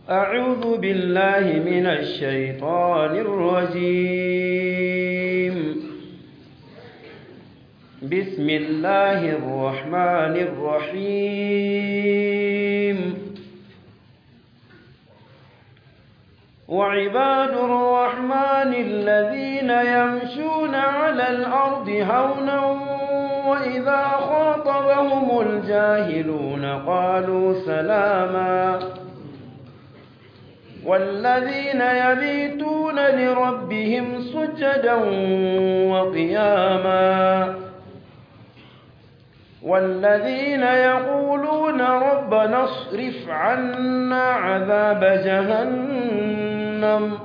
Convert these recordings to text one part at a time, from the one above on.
أعوذ بالله من الشيطان الرجيم بسم الله الرحمن الرحيم وعباد الرحمن الذين يمشون على الأرض هونا وإذا خاطبهم الجاهلون قالوا سلاما والذين يبيتون لربهم سجدا وقياما والذين يقولون ربنا اصرف عنا عذاب جهنم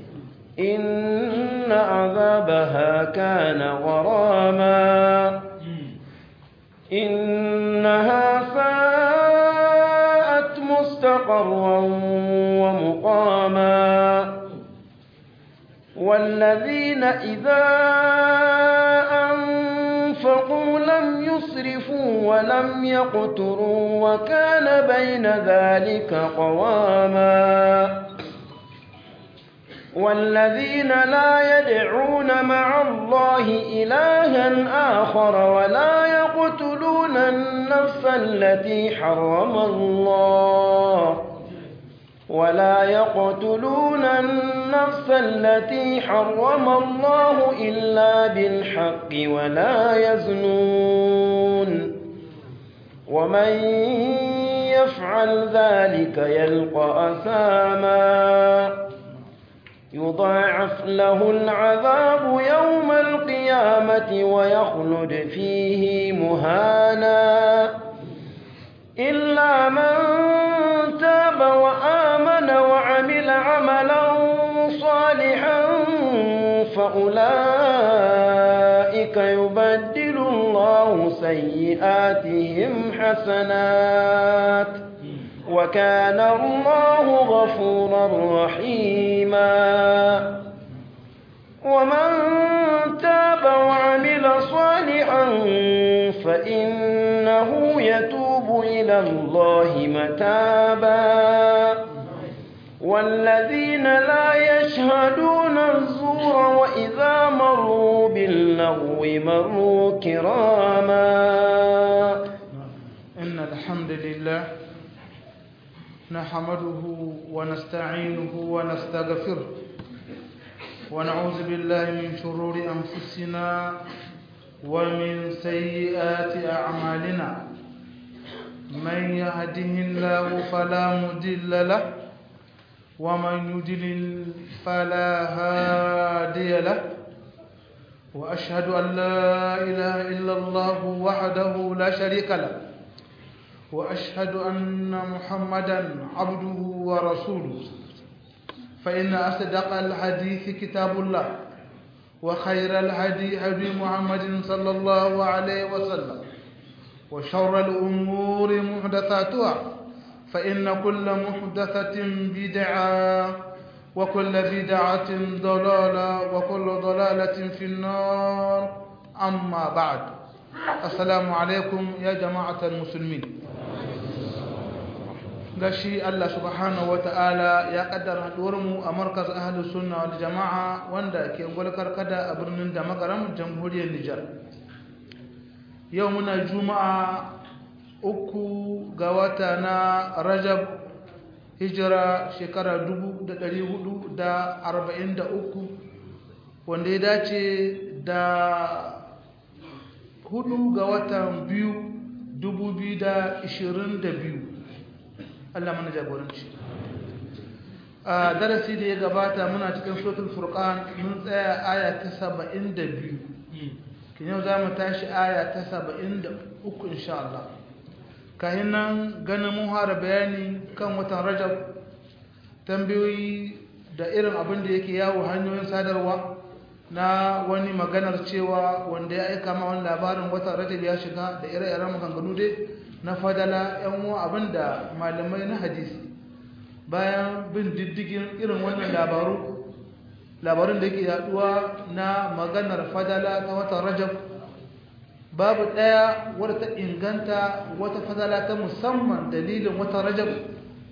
إن عذابها كان غراما إنها ساءت مستقرا ومقاما والذين إذا أنفقوا لم يسرفوا ولم يقتروا وكان بين ذلك قواما والذين لا يدعون مع الله إلها آخر ولا يقتلون النفس التي حرم الله ولا يقتلون النفس التي حرم الله إلا بالحق ولا يزنون ومن يفعل ذلك يلقى أثاما يضاعف له العذاب يوم القيامة ويخلد فيه مهانا إلا من تاب وآمن وعمل عملا صالحا فأولئك يبدل الله سيئاتهم حسنات وكان الله غفورا رحيما ومن تاب وعمل صالحا فإنه يتوب إلى الله متابا والذين لا يشهدون الزور وإذا مروا باللغو مروا كراما إن الحمد لله نحمده ونستعينه ونستغفره ونعوذ بالله من شرور أنفسنا ومن سيئات أعمالنا من يهده الله فلا مضل له ومن يضلل فلا هادي له وأشهد أن لا إله إلا الله وحده لا شريك له وأشهد أن محمدا عبده ورسوله فإن أصدق الحديث كتاب الله وخير الهدي هدي محمد صلى الله عليه وسلم وشر الأمور محدثاتها فإن كل محدثة بدعة وكل بدعة ضلالة وكل ضلالة في النار أما بعد السلام عليكم يا جماعة المسلمين gashi Allah subhanahu wata'ala ya kaddara mu a markaz ahlus sunna wal jama'a wanda ke gulkar kada a birnin da magaram jamhuriyar Nijar yau muna juma'a uku ga wata na Rajab hijira shekara 1443 wanda ya dace da hudu ga watan biyu 2022 Allah mana jagoranci a darasi da ya gabata muna cikin suratul furqan mun tsaya aya ta 72 kin yau zamu tashi aya ta 73 insha Allah kahin nan ganin mun fara bayani kan watan Rajab tambayoyi da irin abin da yake yawo hanyoyin sadarwa na wani maganar cewa wanda ya aika ma wani labarin watan Rajab ya shiga da ire-iren maganganu dai na fadala yan uwa abinda malamai na hadisi bayan bin diddigin irin wannan labaru labarun da yake yaduwa na maganar fadala ta watan rajab babu ɗaya wadda ta inganta wata fadala ta musamman dalilin watan rajab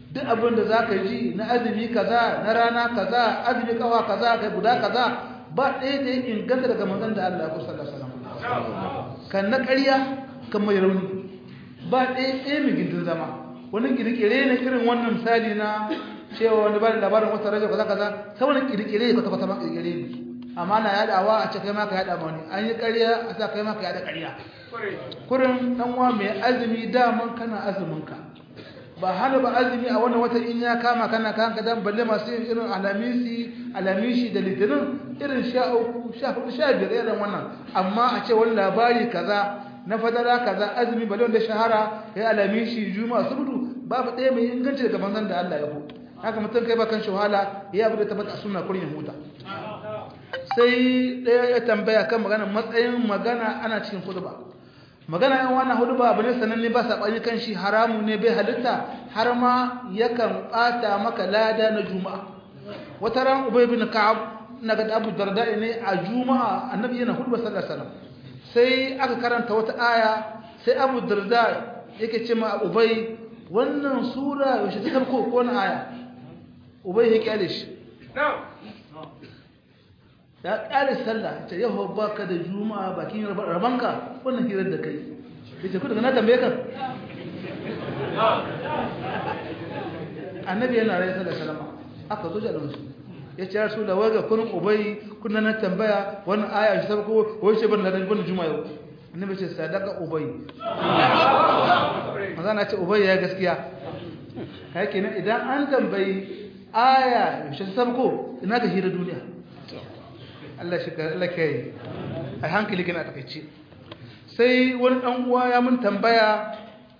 duk abin da za ka ji na azumi kaza na rana kaza azumi kawa kaza kai guda kaza ba ɗaya da ya inganta daga manzon da Allah ya kusa da salam kan na ƙarya kan mai rauni ba ɗaya ɗaya mai gindin zama wani kirkire ne irin wannan misali na cewa wani ba da labarin wata rajab kaza kaza ta wani kirkire ka tabbata ma kirkire ne amma na yadawa a ce kai ma ka yada ma wani an yi ƙarya a sa kai ma ka yada ƙarya kurin dan uwa mai azumi daman kana azumin ka ba hana ba azumi a wannan wata in ya kama kana kan ka dan balle masu yin irin alamisi alamishi da litinin irin sha uku sha hudu sha biyar irin wannan amma a ce wani labari kaza na fadara kaza azumi balle wanda shahara ya alamishi juma'a subdu babu ɗaya mai inganci daga manzon da Allah ya ko haka mutum kai ba kan shahala ya abu da tabbata sunna kurin ya huta sai ɗaya ya tambaya kan magana matsayin magana ana cikin khutba magana yan wannan hudu ba abu ne sananne ba saɓani kan shi haramu ne bai halitta har ma yakan ɓata maka lada na juma'a wata ran ubay bin ka'ab na ga abu darda ne a juma'a annabi yana hudu sallallahu alaihi wasallam sai aka karanta wata aya sai abu darda yake ce ma ubay wannan sura yaushe ta sabko ko na aya ubay ya kyale shi ya ƙare sallah ta yau ba ka da juma'a bakin rabanka wannan hirar da kai ya ce kudu na tambaye ka annabi yana rai sallah salama aka zo jalon su ya ce rasu da waga kunin ubai kuna na tambaya wannan aya shi sabako wai ce ban da ban juma'a yau annabi ce sadaka ubai maza na ce ubai ya gaskiya kai kenan idan an tambayi aya shi sabako ina ka hira duniya Allah shi Allah kai a hankali kana takeice sai wani dan uwa ya mun tambaya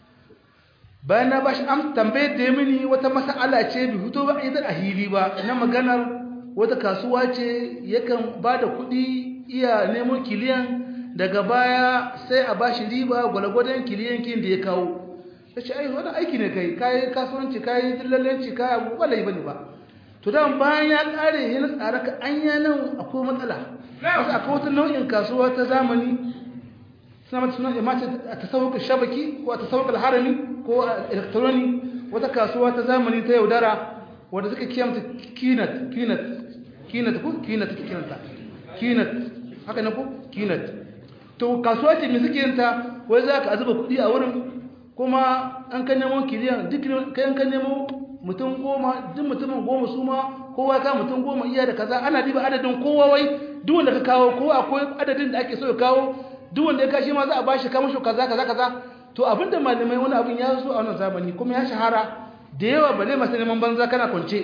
bayan na bashi am tambaye da mini wata mas'ala ce bi fito ba idan a hili ba na maganar wata kasuwa ce yakan bada kuɗi iya nemo kiliyan daga baya sai a bashi riba gwalgwadon kiliyan kin da ya kawo sai ai wani aiki ne kai kai kasuwanci kai dillalanci kai abu wallahi bane ba to dan bayan ya kare yana tsara ka anya nan akwai matsala wasu akwai wata nau'in kasuwa ta zamani suna mata suna imata a tasawuka shabaki ko a tasawuka harami ko a elektroni wata kasuwa ta zamani ta yaudara wadda suka kiyamta kinat kinat kinat ko kinat kinata kinat haka ne ko kinat to kasuwa ce mai suke yinta wai za ka azuba kuɗi a wurin kuma an kan nemo kiliyan duk kayan kan nemo mutum goma duk mutumin goma su ma kowa ka mutum goma iya da kaza ana diba adadin kowa wai duk wanda ka kawo ko akwai adadin da ake so ya kawo duk wanda ya kashi ma za a bashi kamar shi kaza kaza kaza to abinda malamai wani abin ya zo a wannan zamani kuma ya shahara da yawa ba zai masu neman banza kana kwance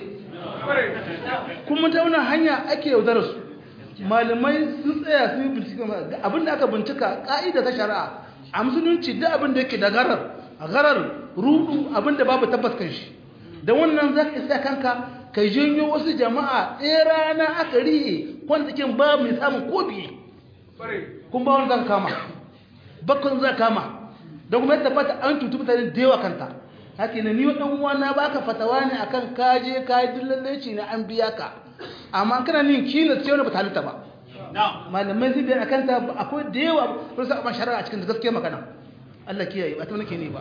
kuma ta wannan hanya ake yaudar su malamai sun tsaya sun yi bincike abinda aka bincika ka'ida ta shari'a a musulunci duk abin da yake da garar garar rudu abinda babu tabbas kan shi da wannan za ka isa kanka ka janyo wasu jama'a ɗaya rana aka riye kwantakin ba mai samun ko biye kun ba wani za ka kama bakon za kama don kuma yadda fata an tutu mutane da yawa kanta haka ne ni wadan uwa na baka fatawa ne akan kaje kayi dillaleci na an biya ka amma kana nin kina ce wani ba ta ba malamai zai biya akan ta akwai da yawa sun sa ban shari'a cikin da gaskiya magana Allah kiyaye ba ta nake ne ba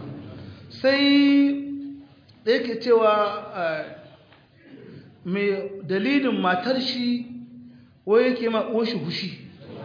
sai da yake cewa mai dalilin matar shi wai yake ma uwashi hushi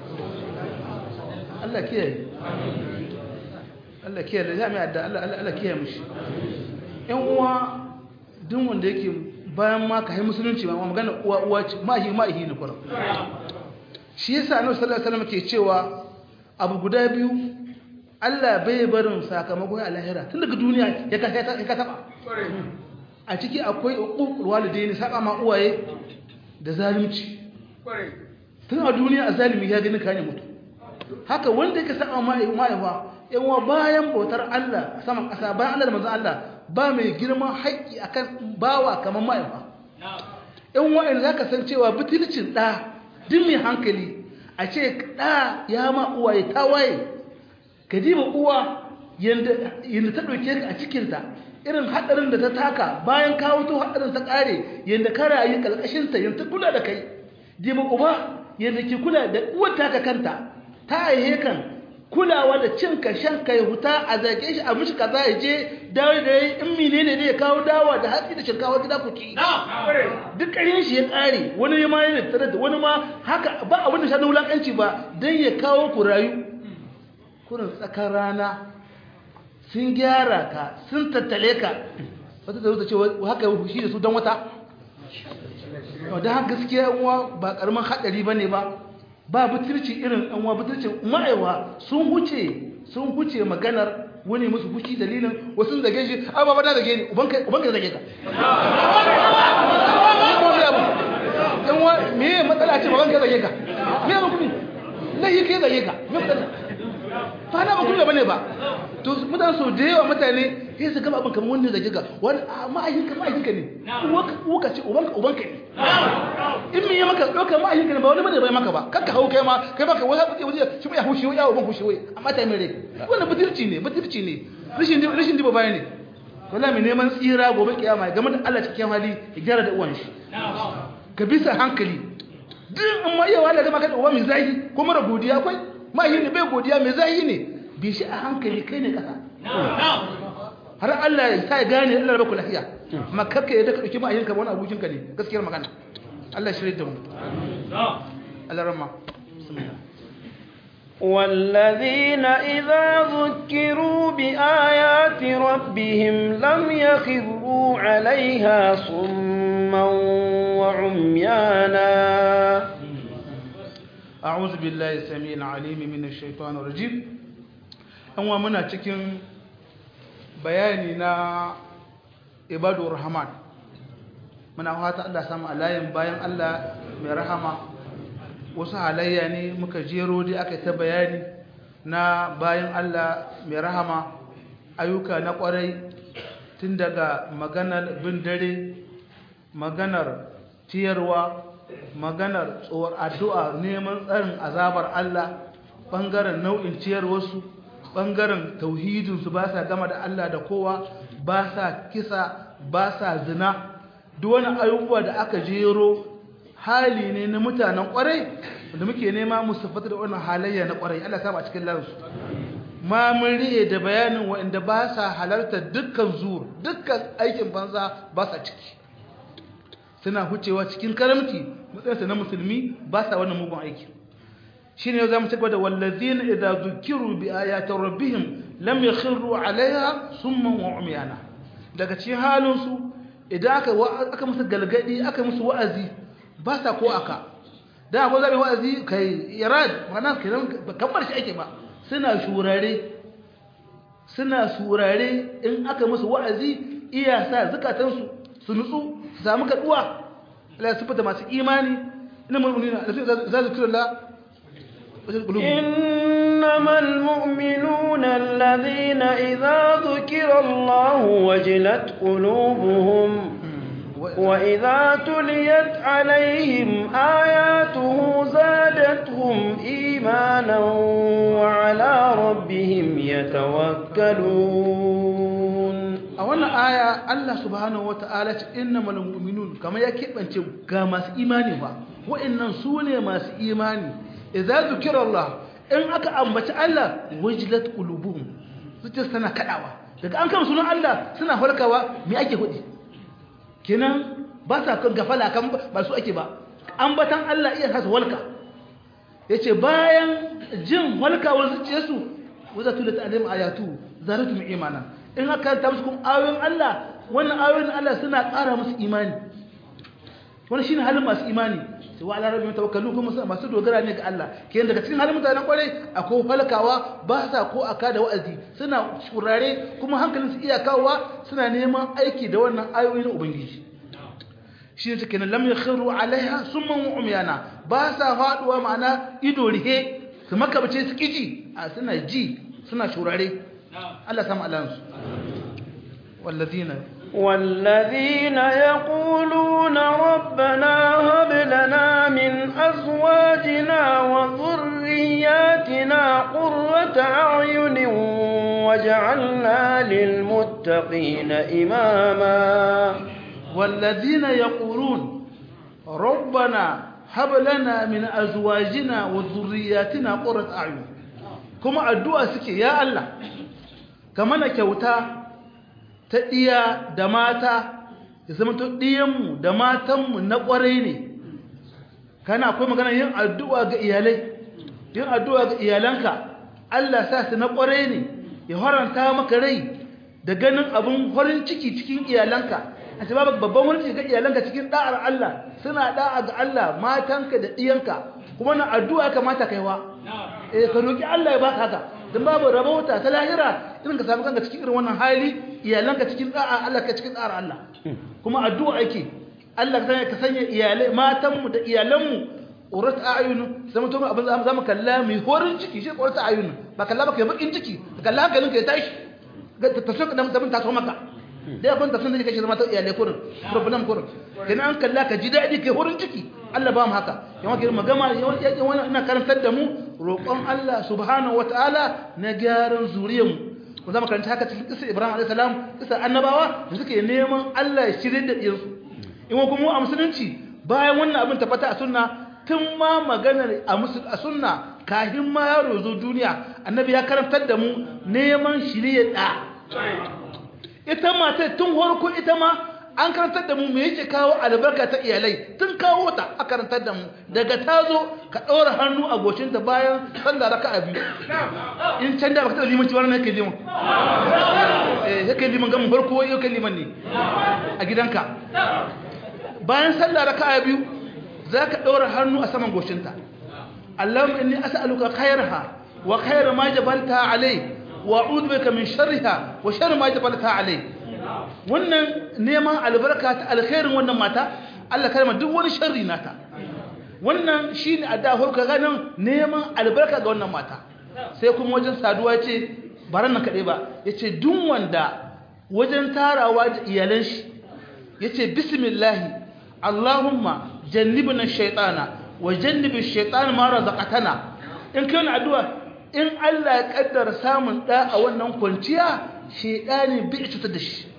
Allah kiyaye Allah kiyaye da jami'a da Allah kiyaye mushi yan uwa duk wanda yake bayan ma ka yi musulunci ma magana uwa uwa ce mahi mahi ne kuma shi yasa annabi sallallahu alaihi wasallam ke cewa abu guda biyu Allah bai barin sakamakon a lahira tun daga duniya ya ka ya ka taba a ciki akwai uququl walidaini saka ma uwaye da zalunci tun a duniya a zalimi ya gani kane mutu haka wanda yake saka ma mahaifa yawa bayan bautar Allah saman ƙasa bayan Allah da manzon Allah ba mai girman haƙƙi akan bawa kamar mahaifa yan wa'in zaka san cewa butulcin ɗa duk mai hankali a ce ɗa ya ma uwaye ta waye ka diba uwa yadda ta ɗauke ka a cikinta irin haɗarin da ta taka bayan kawo to haɗarin ta ƙare yadda ka rayu ƙarƙashinta yadda ta kula da kai diba uba yadda ke kula da uwar taka kanta ta aihe kan kulawa da cin ka shan ka ya huta a zage shi a mishi kaza ya je dawo da yayi in menene ne ya kawo dawa da hatsi da shinkawa gida ku ci duk ƙaryen shi ya ƙare wani ma yana tare da wani ma haka ba abin da shi na wulakanci ba dan ya kawo ku rayu kurin tsakar rana sun gyara ka sun tattale ka wata da ce haka shi da su don wata da haka gaskiya uwa ba karamin haɗari ba ne ba ba butulci irin ɗanwa butulcin ma'aiwa sun huce sun huce maganar wani musu fushi dalilin wasu zage shi a ba da zage ni ubanka zage ka yanwa me matsala ce babanka zage ka me ya makumi lahi ka zage ka me matsala fa na bakun bane ba to mutane so da yawa mutane sai su gaba abin kamar wanda zage ga wani ma'ayinka ma'ayinka ne uka ce ubanka ubanka ne in me ya maka doka ma'ayinka ne ba wani bane bai maka ba kakka hau kai ma kai baka wani haɓuce waje shi ya hushi ya uban hushi wai amma ta mai rai wannan butirci ne butirci ne rashin rashin diba baya ne wallahi mai neman tsira gobe kiyama game da Allah cikin hali ya gyara da uwan shi ka bisa hankali duk in ma iya wala ga maka da uwa mai zahi ko mara godiya akwai mahi ne bai godiya mai zahi ne bi shi a hankali kai ne kasa har Allah ya sa gane Allah ya baku lafiya amma karka yadda ka dauki ma'ayinka wani abokin ka ne gaskiyar magana Allah shirye da mu Allah rahma والذين إذا ذكروا بآيات ربهم لم يخروا عليها صما وعميانا أعوذ بالله السميع العليم من الشيطان الرجيم أنوا منا cikin bayani na ibadur rahman muna fata Allah samu alayin bayan Allah mai rahama wasu halayya ne muka jero dai aka ta bayani na bayan Allah mai rahama ayyuka na kwarai tun daga maganar bin dare maganar tiyarwa maganar tsohon addu'a neman tsarin azabar Allah ɓangaren nau'in ciyarwarsu ɓangaren tauhidinsu ba sa gama da Allah da kowa ba sa kisa ba sa zina duk wani ayyuka da aka jero hali ne na mutanen kwarai da muke nema musu fata da wannan halayya na kwarai Allah sama a cikin lansu ma mun riye da bayanin waɗanda ba sa halarta dukkan zuwa dukkan aikin banza ba sa ciki suna hucewa cikin karamci matsayinsa na musulmi ba sa wannan mugun aiki shi ne za mu cigaba da wallazina idza zukiru bi ayati rabbihim lam yakhiru alaiha summan wa umyana daga cikin halin su idan aka aka musu galgadi aka musu wa'azi ba sa ko aka da akwai zabi wa'azi kai irad mana kiran kamar shi ake ba suna shurare suna surare in aka musu wa'azi iya sa zukatansu su nutsu su samu kaduwa Allah ya sifata masu imani ina mu'minina za su kira Allah إنما المؤمنون الذين إذا ذكر الله وجلت قلوبهم وإذا تليت عليهم آياته زادتهم إيمانا وعلى ربهم يتوكلون أولا آية الله سبحانه وتعالى إنما المؤمنون كما يكيب أن كما إيماني وإن سوني ما إيماني idza zukira Allah in aka ambaci Allah wajilat qulubuhum zuciyar tana kadawa daga an kama sunan Allah suna farkawa me ake hudi kenan ba sa kan gafala kan ba su ake ba ambatan Allah iya sa su walka yace bayan jin walkawar zuciyarsu wazatu da ta'alim ayatu zaratum imana in aka ta musu kuma ayoyin Allah wannan ayoyin Allah suna ƙara musu imani wannan shine halin masu imani sai wa ala rabbihim tawakkalu kuma masu dogara ne ga Allah kenan daga cikin halin mutanen kwarai akwai falkawa ba sa ko aka da wa'azi suna shurare kuma hankalin su iya kawowa suna neman aiki da wannan ayoyi na ubangiji shi ne kenan lam yakhiru alaiha summan wa umyana ba sa faduwa ma'ana ido rihe su makabace su kiji a suna ji suna shurare Allah samu alansu والذين والذين يقولون ربنا هب لنا من أزواجنا وذرياتنا قرة أعين واجعلنا للمتقين إماما والذين يقولون ربنا هب لنا من أزواجنا وذرياتنا قرة أعين kuma addu'a suke ya Allah ka mana kyauta ta ɗiya da mata ya zama to ɗiyanmu da matanmu na ƙwarai ne kana akwai magana yin addu'a ga iyalai yin addu'a ga iyalanka Allah sa su na ƙwarai ne ya haranta maka rai da ganin abin farin ciki cikin iyalanka a ce babu babban farin ciki ga iyalanka cikin da'ar Allah suna da'a ga Allah matanka da ɗiyanka kuma na addu'a kamata kaiwa eh ka roki Allah ya baka haka dan babu rabauta ta lahira irin ka samu kanka cikin irin wannan hali iyalanka cikin da'a Allah ka cikin da'ar Allah kuma addu'a ake Allah ka sanya ka sanya iyalai matanmu da iyalanmu urat ayunu zama to abin zamu kalla mai horin ciki shi urat ayunu ba kalla ba kai bakin ciki kalla hankalin ka ya tashi ga tafsir da mutum ta so maka dai abin tafsir da kake zama ta iyalai kurin problem kurin kenan an kalla ka ji dadi kai horin ciki Allah ba mu haka yawan kiran magama yawan ina karantar da mu roƙon Allah subhanahu wataala na gyaran zuriyar mu ku zama karanta haka cikin kisa Ibrahim alayhi salam kisa annabawa da suke neman Allah ya shirye da ɗiyarsu in kuma a musulunci bayan wannan abin tabbata a sunna tun ma maganar a sunna kahin ma yaro zo duniya annabi ya karantar da mu neman shirye da ita mata tun harko ita ma an karantar da mu me yake kawo albarka ta iyalai tun kawo ta a karantar da mu daga ta zo ka ɗora hannu a goshinta bayan sallah raka a biyu in can da baka taɓa limanci wani yake liman eh yake liman gamin farko yake liman ne a gidanka bayan sallah raka a biyu za ka ɗora hannu a saman goshinta Allahumma inni as'aluka khairaha wa khaira ma jabalta alai wa a'udhu bika min sharriha wa sharri ma jabalta alai wannan neman albarka ta alkhairin wannan mata Allah karma duk wani sharri nata wannan shine adda horka ganin neman albarka ga wannan mata sai kuma wajen saduwa ce baran nan kade ba yace duk wanda wajen tarawa da iyalan shi yace bismillah Allahumma jannibna shaytana wa jannibi shaytan ma razaqatana in kai addu'a in Allah ya kaddara samun da a wannan kwanciya shedani bi cutar da shi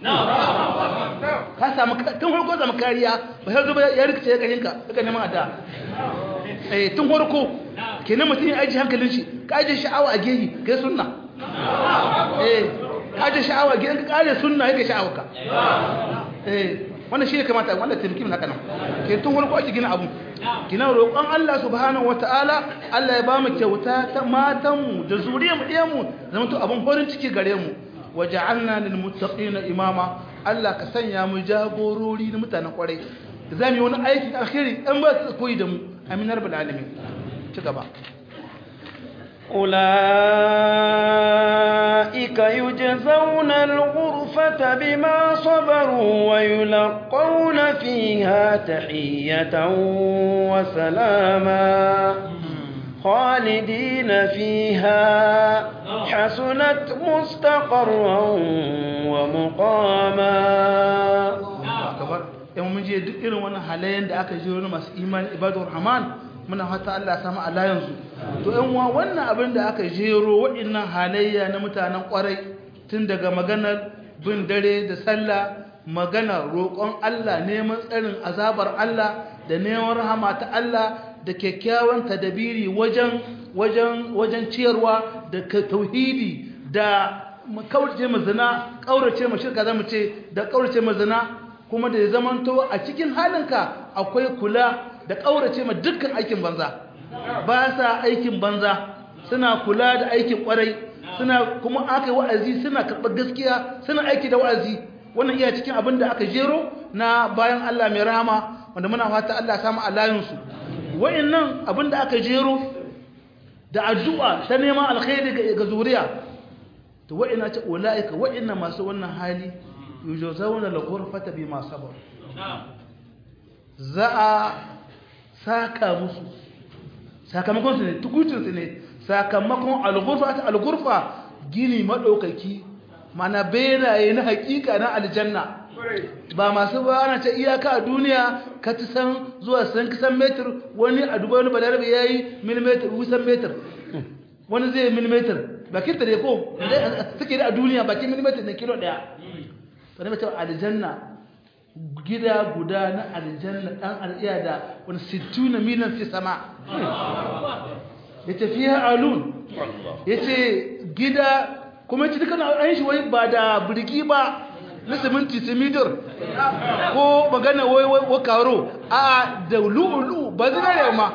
ka samu tun farko zama kariya ba sai zuba ya rikice ya kashin ka ka neman adda eh tun farko kenan mutum ya aji hankalin shi ka aje sha'awa a gehi kai sunna eh ka aje sha'awa a gehi ka kare sunna yake sha'awa ka eh wannan shi ne kamata wanda taimaki haka nan ke tun farko ake gina abu gina roƙon Allah subhanahu wataala Allah ya ba mu kyauta ta matanmu da zuriyarmu ɗiyanmu zama to abin farin ciki gare mu waja'alna lil muttaqina imama Allah ka sanya mu jagorori na mutanen kwarai zamu yi wani aikin alkhairi dan ba su koyi da mu amin rabbul alamin ci gaba أولئك يجزون الغرفة بما صبروا ويلقون فيها تحية وسلاما خالدين فيها حسنت مستقرا ومقاما yan mun je duk irin wannan halayen da aka ji wani masu imani ibadur rahman muna fata Allah ya samu alayansu to yan uwa wannan abin da aka jero waɗannan halayya na mutanen kwarai tun daga maganar bin dare da sallah maganar roƙon Allah neman tsarin azabar Allah da neman rahama ta Allah da kyakkyawan tadabiri wajen wajen wajen ciyarwa da tauhidi da kaurace mu zina kaurace mu shirka zamu ce da kaurace mu zina kuma da ya zamanto a cikin halinka akwai kula da kaurace ma dukkan aikin banza ba sa aikin banza suna kula da aikin kwarai suna kuma aka yi wa'azi suna karɓar gaskiya suna aiki da wa'azi wannan iya cikin abin da aka jero na bayan Allah mai rahama wanda muna fata Allah ya samu alayinsu wa'annan abin da aka jero da addu'a ta neman alkhairi ga zuriya to wa'ina ce ulaika wa'inna masu wannan hali yujazawna al-ghurfata bima sabar za a saka musu sakamakon su ne tukucin su ne sakamakon al-ghurfa al-ghurfa gini madaukaki mana benaye na hakika na aljanna ba masu ba ana ta iyaka a duniya ka ci san zuwa san kisan metir wani a dubai wani balarabe ya yi milimetir wusan metir wani zai yi milimetir bakin ta ne ko suke da a duniya bakin milimetir na kilo daya wani mutum aljanna gida guda na aljanna dan al'iya da wani sittu na milan fi sama ya tafiya alun ya ce gida kuma ya ce dukkan an shi wai ba da birgi ba na siminti simidor ko magana wai wai karo a da lu'ulu ba zinariya ma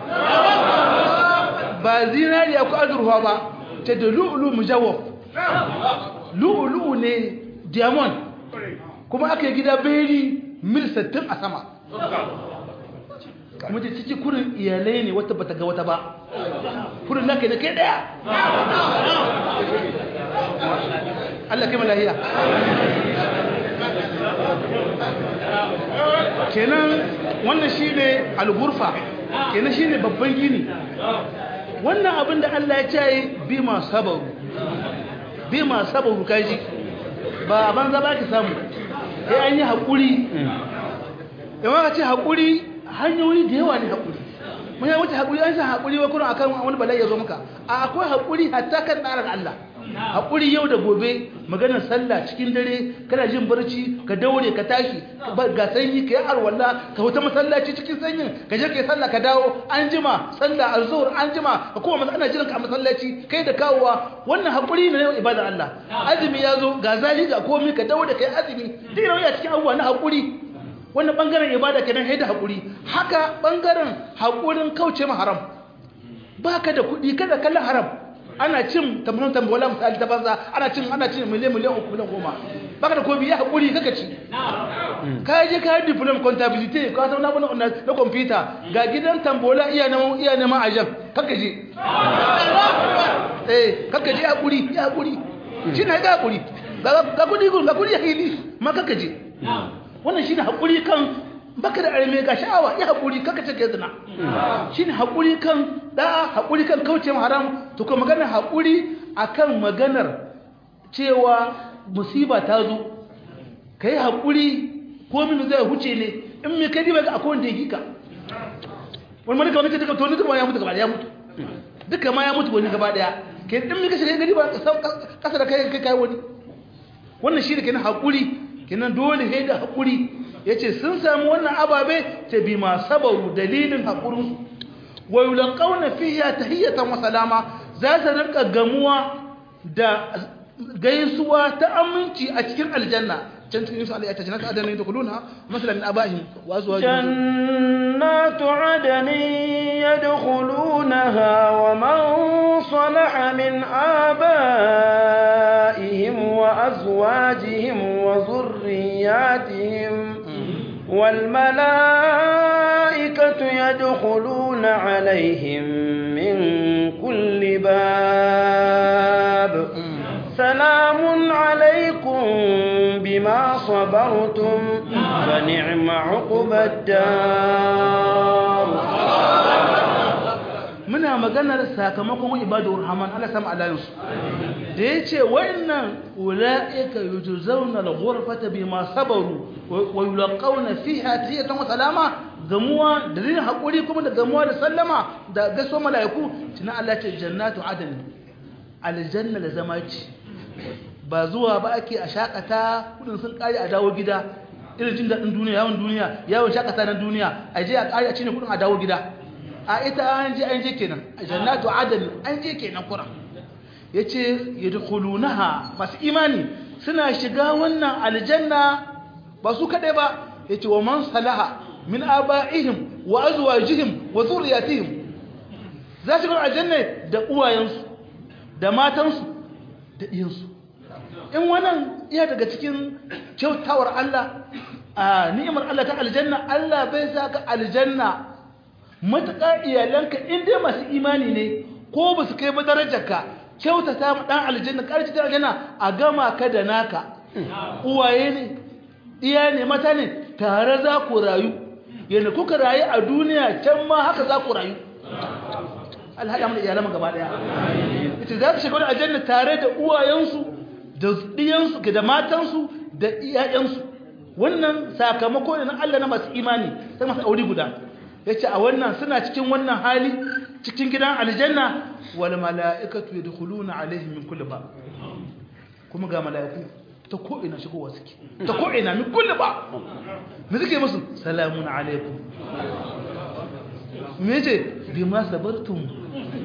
ba zinariya ko azurfa ba ta da lu'ulu mujawaf lu'ulu ne diamond kuma aka yi gida beri mil 60 a sama kuma ta ciki kurin iyalai ne wata bata ga wata ba kurin naka ne kai daya Allah kai malahiya kenan wannan shi ne algurfa kenan shi ne babban gini wannan abin da Allah ya ce bi ma sabaru bi ma sabaru kaji ba a banza ba ki samu sai an yi haƙuri yawan ka ce haƙuri hanyoyi da yawa ne haƙuri mun yi wuce haƙuri an san haƙuri wa kuna akan wani bala'i ya zo maka a akwai haƙuri hatta kan tsarin Allah haƙuri yau da gobe maganar sallah cikin dare kana jin barci ka daure ka tashi ga sanyi ka yi arwalla ka huta masallaci cikin sanyin ka je ka yi sallah ka dawo an jima sallah azhur an jima ka kuma ana jiran ka a masallaci kai da kawowa wannan haƙuri ne na ibada Allah azumi ya zo ga zali ga komai ka daure ka yi azumi duk yana cikin abubuwa na haƙuri wannan bangaren ibada kenan haida hakuri haka bangaren hakurin kauce ma haram baka da kudi kada kallon haram ana cin tambayon tambola misali ta banza ana cin ana cin miliyan miliyan uku miliyan goma baka da komi ya hakuri kaka ci ka je ka yi diplom contability ka zauna bana na na computer ga gidan tambola iya neman iya neman ajab kaka je eh kaka je hakuri ya hakuri shi ne ga hakuri ga kudi ga kudi ya hili ma kaka je wannan shi ne haƙuri kan baka da arme ga sha'awa ya haƙuri kaka ce ka zina shi ne haƙuri kan ɗa'a haƙuri kan kauce haram to kuma maganar haƙuri akan maganar cewa musiba ta zo ka yi haƙuri ko min zai huce ne in mai kai ba ga akwai wanda ya hika wani malika wani duka to ni duka ya mutu gaba ya mutu duka ma ya mutu wani gaba daya ke in mai kashe gari ba kasa da kai kai wani wannan shi ne kenan haƙuri kinan dole sai da haƙuri ya ce sun samu wannan ababe ta bi ma sabaru dalilin haƙurinsu wa yulqauna fiha tahiyatan wa salama za su rinka gamuwa da gaisuwa ta aminci a cikin aljanna can cikin su alayata jannatu adana yadkhuluna masalan min abahim wa azwajihim jannatu adani yadkhulunaha wa man salaha min abaihim wa azwajihim wa dhurriyyatihim والملائكة يدخلون عليهم من كل باب سلام عليكم بما صبرتم فنعم عقب الدار muna maganar sakamakon ibadur rahman Allah sama alayansu da yace wa'annan ulaika yujzauna al-ghurfata bima sabaru wa yulqauna fiha tahiyatan wa salama gamuwa da zai hakuri kuma da gamuwa da sallama da gaso malaiku tuna Allah ce jannatu adn aljanna da zama ce ba zuwa ba ake a shakata kudin sun kare a dawo gida irin jin daɗin duniya yawon duniya yawon shakata na duniya a je a kare a cinye kudin a dawo gida a ita an je an je kenan jannatu adn an je kenan kuran yace yadkhulunaha masu imani suna shiga wannan aljanna ba su kadai ba yace wa man salaha min abaihim wa azwajihim wa zurriyatihim za su ga aljanna da uwayensu da matansu da iyansu in wannan iya daga cikin kyautawar Allah a ni'imar Allah ta aljanna Allah bai saka aljanna matuƙa iyalanka in dai masu imani ne ko ba su kai ba darajarka kyautata ma dan aljanna ƙarfi ta aljanna a gama ka da naka uwaye ne iya ne mata ne tare za ku rayu yadda kuka rayu a duniya can ma haka za ku rayu alhaɗa mana iyalan gaba ɗaya ita za su shiga wani aljanna tare da uwayensu da ɗiyansu da matansu da iyayensu wannan sakamako ne na Allah na masu imani sai masu aure guda ya ce a wannan suna cikin wannan hali cikin gidan aljanna wal mala'ikatu yadkhuluna alaihim min kulli ba kuma ga mala'iku ta ko ina shigowa suke ta ko ina min kulli ba me suke musu salamun alaikum me ce bima sabartum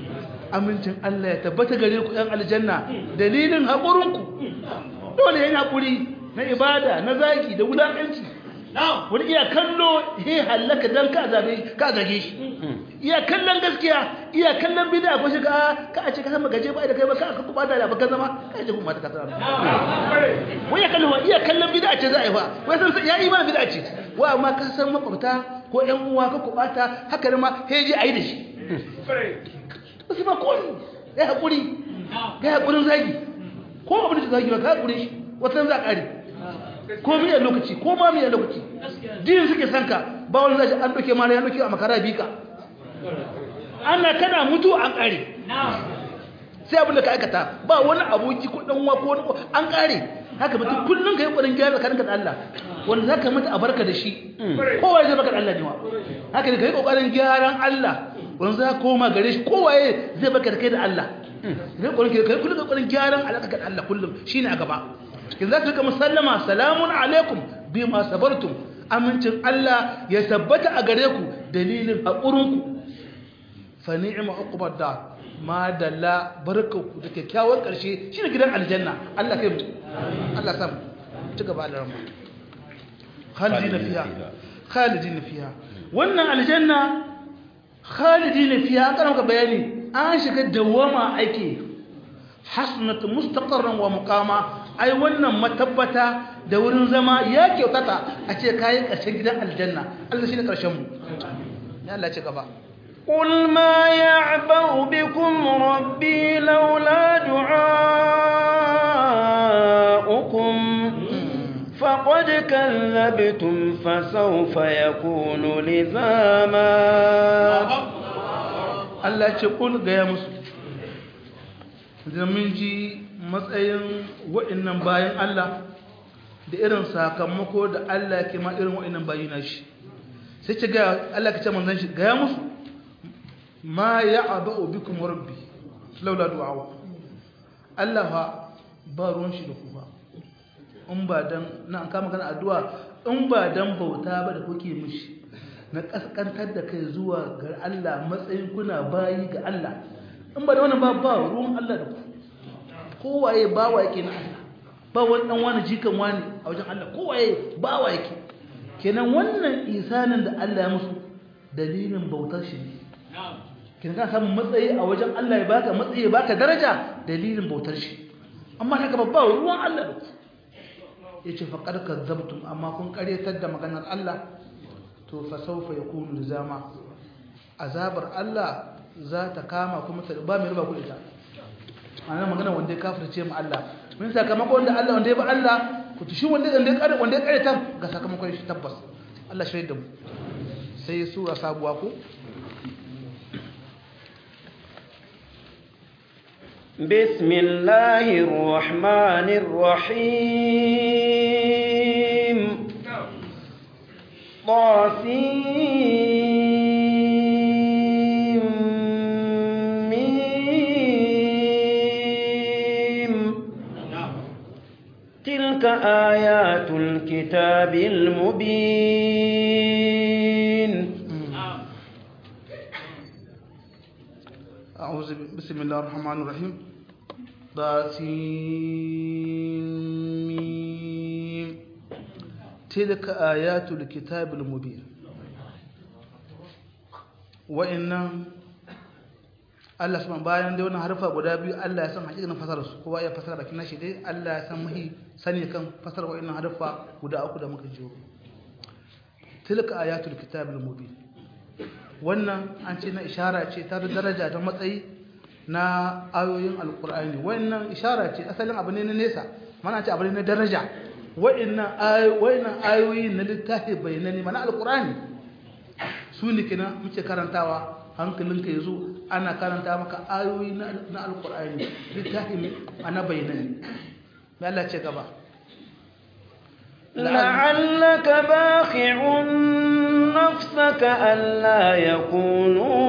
amincin Allah ya tabbata gare ku ɗan aljanna dalilin haƙurinku dole yin haƙuri na ibada na zaki da wulaƙanci wani iya kallo he hallaka don ka zabe ka zage shi iya kallon gaskiya iya kallon bid'a ko shi ka ka a ce ka sama gaje ba da kai ba ka ka kuma da ba ka zama ka je kuma ta ka zama wai ya kallon iya kallon bid'a ce za a yi fa wai san ya yi ma bid'a ce wa amma ka san makwabta ko ƴan uwa ka kubata haka ma he je ayi da shi su ba ko ya hakuri ga hakurin zagi ko abin da zagi ba ka hakuri shi wata za a kare ko miya lokaci ko ma miya lokaci din suke sanka ba wani zai an doke mara ya doke a makara bika ana kana mutu an kare sai abin da ka aikata ba wani aboki ko dan ko an kare haka mutum kullun kai kokarin gyara tsakaninka da Allah wanda zaka mutu a barka da shi kowa zai baka da Allah ne wa haka ne kai kokarin gyaran Allah wanda za koma gare shi kowa zai baka da kai da Allah kai kokarin kai kullun kokarin gyaran alaka da Allah kullum shine a gaba in za ka rika musallama salamun alaikum bi ma sabartum amincin Allah ya tabbata a gare ku dalilin haƙurinku fa ni'ma uqbad da ma dalla barkanku da kyakkyawan ƙarshe shine gidan aljanna Allah kai mu Allah sam ci gaba da rahma khalidina fiha khalidina fiha wannan aljanna khalidina fiha kana maka bayani an shiga dawama ake hasnat mustaqarran wa muqama ai wannan matabbata da wurin zama ya kyautata a ce kayan ƙarshen gidan aljanna Allah shi ne ƙarshen mu ya Allah ce gaba قل ما يعبأ بكم ربي لولا دعاؤكم فقد كذبتم فسوف يكون لزاما Allah ce kul gaya musu da mun ji matsayin wa'annan bayan Allah da irin sakamako da Allah ke ma irin wa'annan bayi na shi sai ce ga Allah ka ce manzon shi gaya musu ma ya'ba'u bikum rabbi laula du'a Allah fa ba ruwan shi da ku ba in ba dan na an kama kana addu'a in ba dan bauta ba da kuke mishi na kaskantar da kai zuwa ga Allah matsayin kuna bayi ga Allah in ba da wannan ba ba ruwan Allah da ku kowaye bawa yake na Allah ba wani dan wani jikan wani a wajen Allah kowaye bawa yake kenan wannan isanin da Allah ya musu dalilin bautar shi ne kenan ka samu matsayi a wajen Allah ya baka matsayi ya baka daraja dalilin bautar shi amma haka ba ruwan Allah da ku yace faqad kadzabtum amma kun karyatar da maganar Allah to fa sawfa yakunu lizama azabar Allah za ta kama kuma ta ba mai riba ku ita ana magana wanda ya kafirce mu Allah mun sakamako wanda Allah wanda ya ba Allah ku tushi wanda wanda ya kare wanda ya kare ta ga sakamakon shi tabbas Allah shi da mu sai sura sabuwa ko بسم الله الرحمن الرحيم طاسيم ميم تلك آيات الكتاب المبين أعوذ بسم الله الرحمن الرحيم طاسيم تلك آيات الكتاب المبين wa'annan Allah subhanahu bayan dai wannan harfa guda biyu Allah ya san hakikanin fasarar su kowa ya fasara bakin nashi dai Allah ya san mahi sani kan fasarar wa'annan harfa guda uku da muka jiyo tilka ayatul kitabil mubin wannan an ce na ishara ce ta daraja da matsayi na ayoyin alkur'ani wannan ishara ce asalin abu ne na nesa mana ce abu ne na daraja wa'annan ayoyi na littafi bayanani mana alkur'ani su ne kina muke karantawa hankalinka ya zo ana karanta maka ayoyi na alkur'ani littafi ana bayanani mai Allah ce gaba لعلك باخع نفسك ألا يكونوا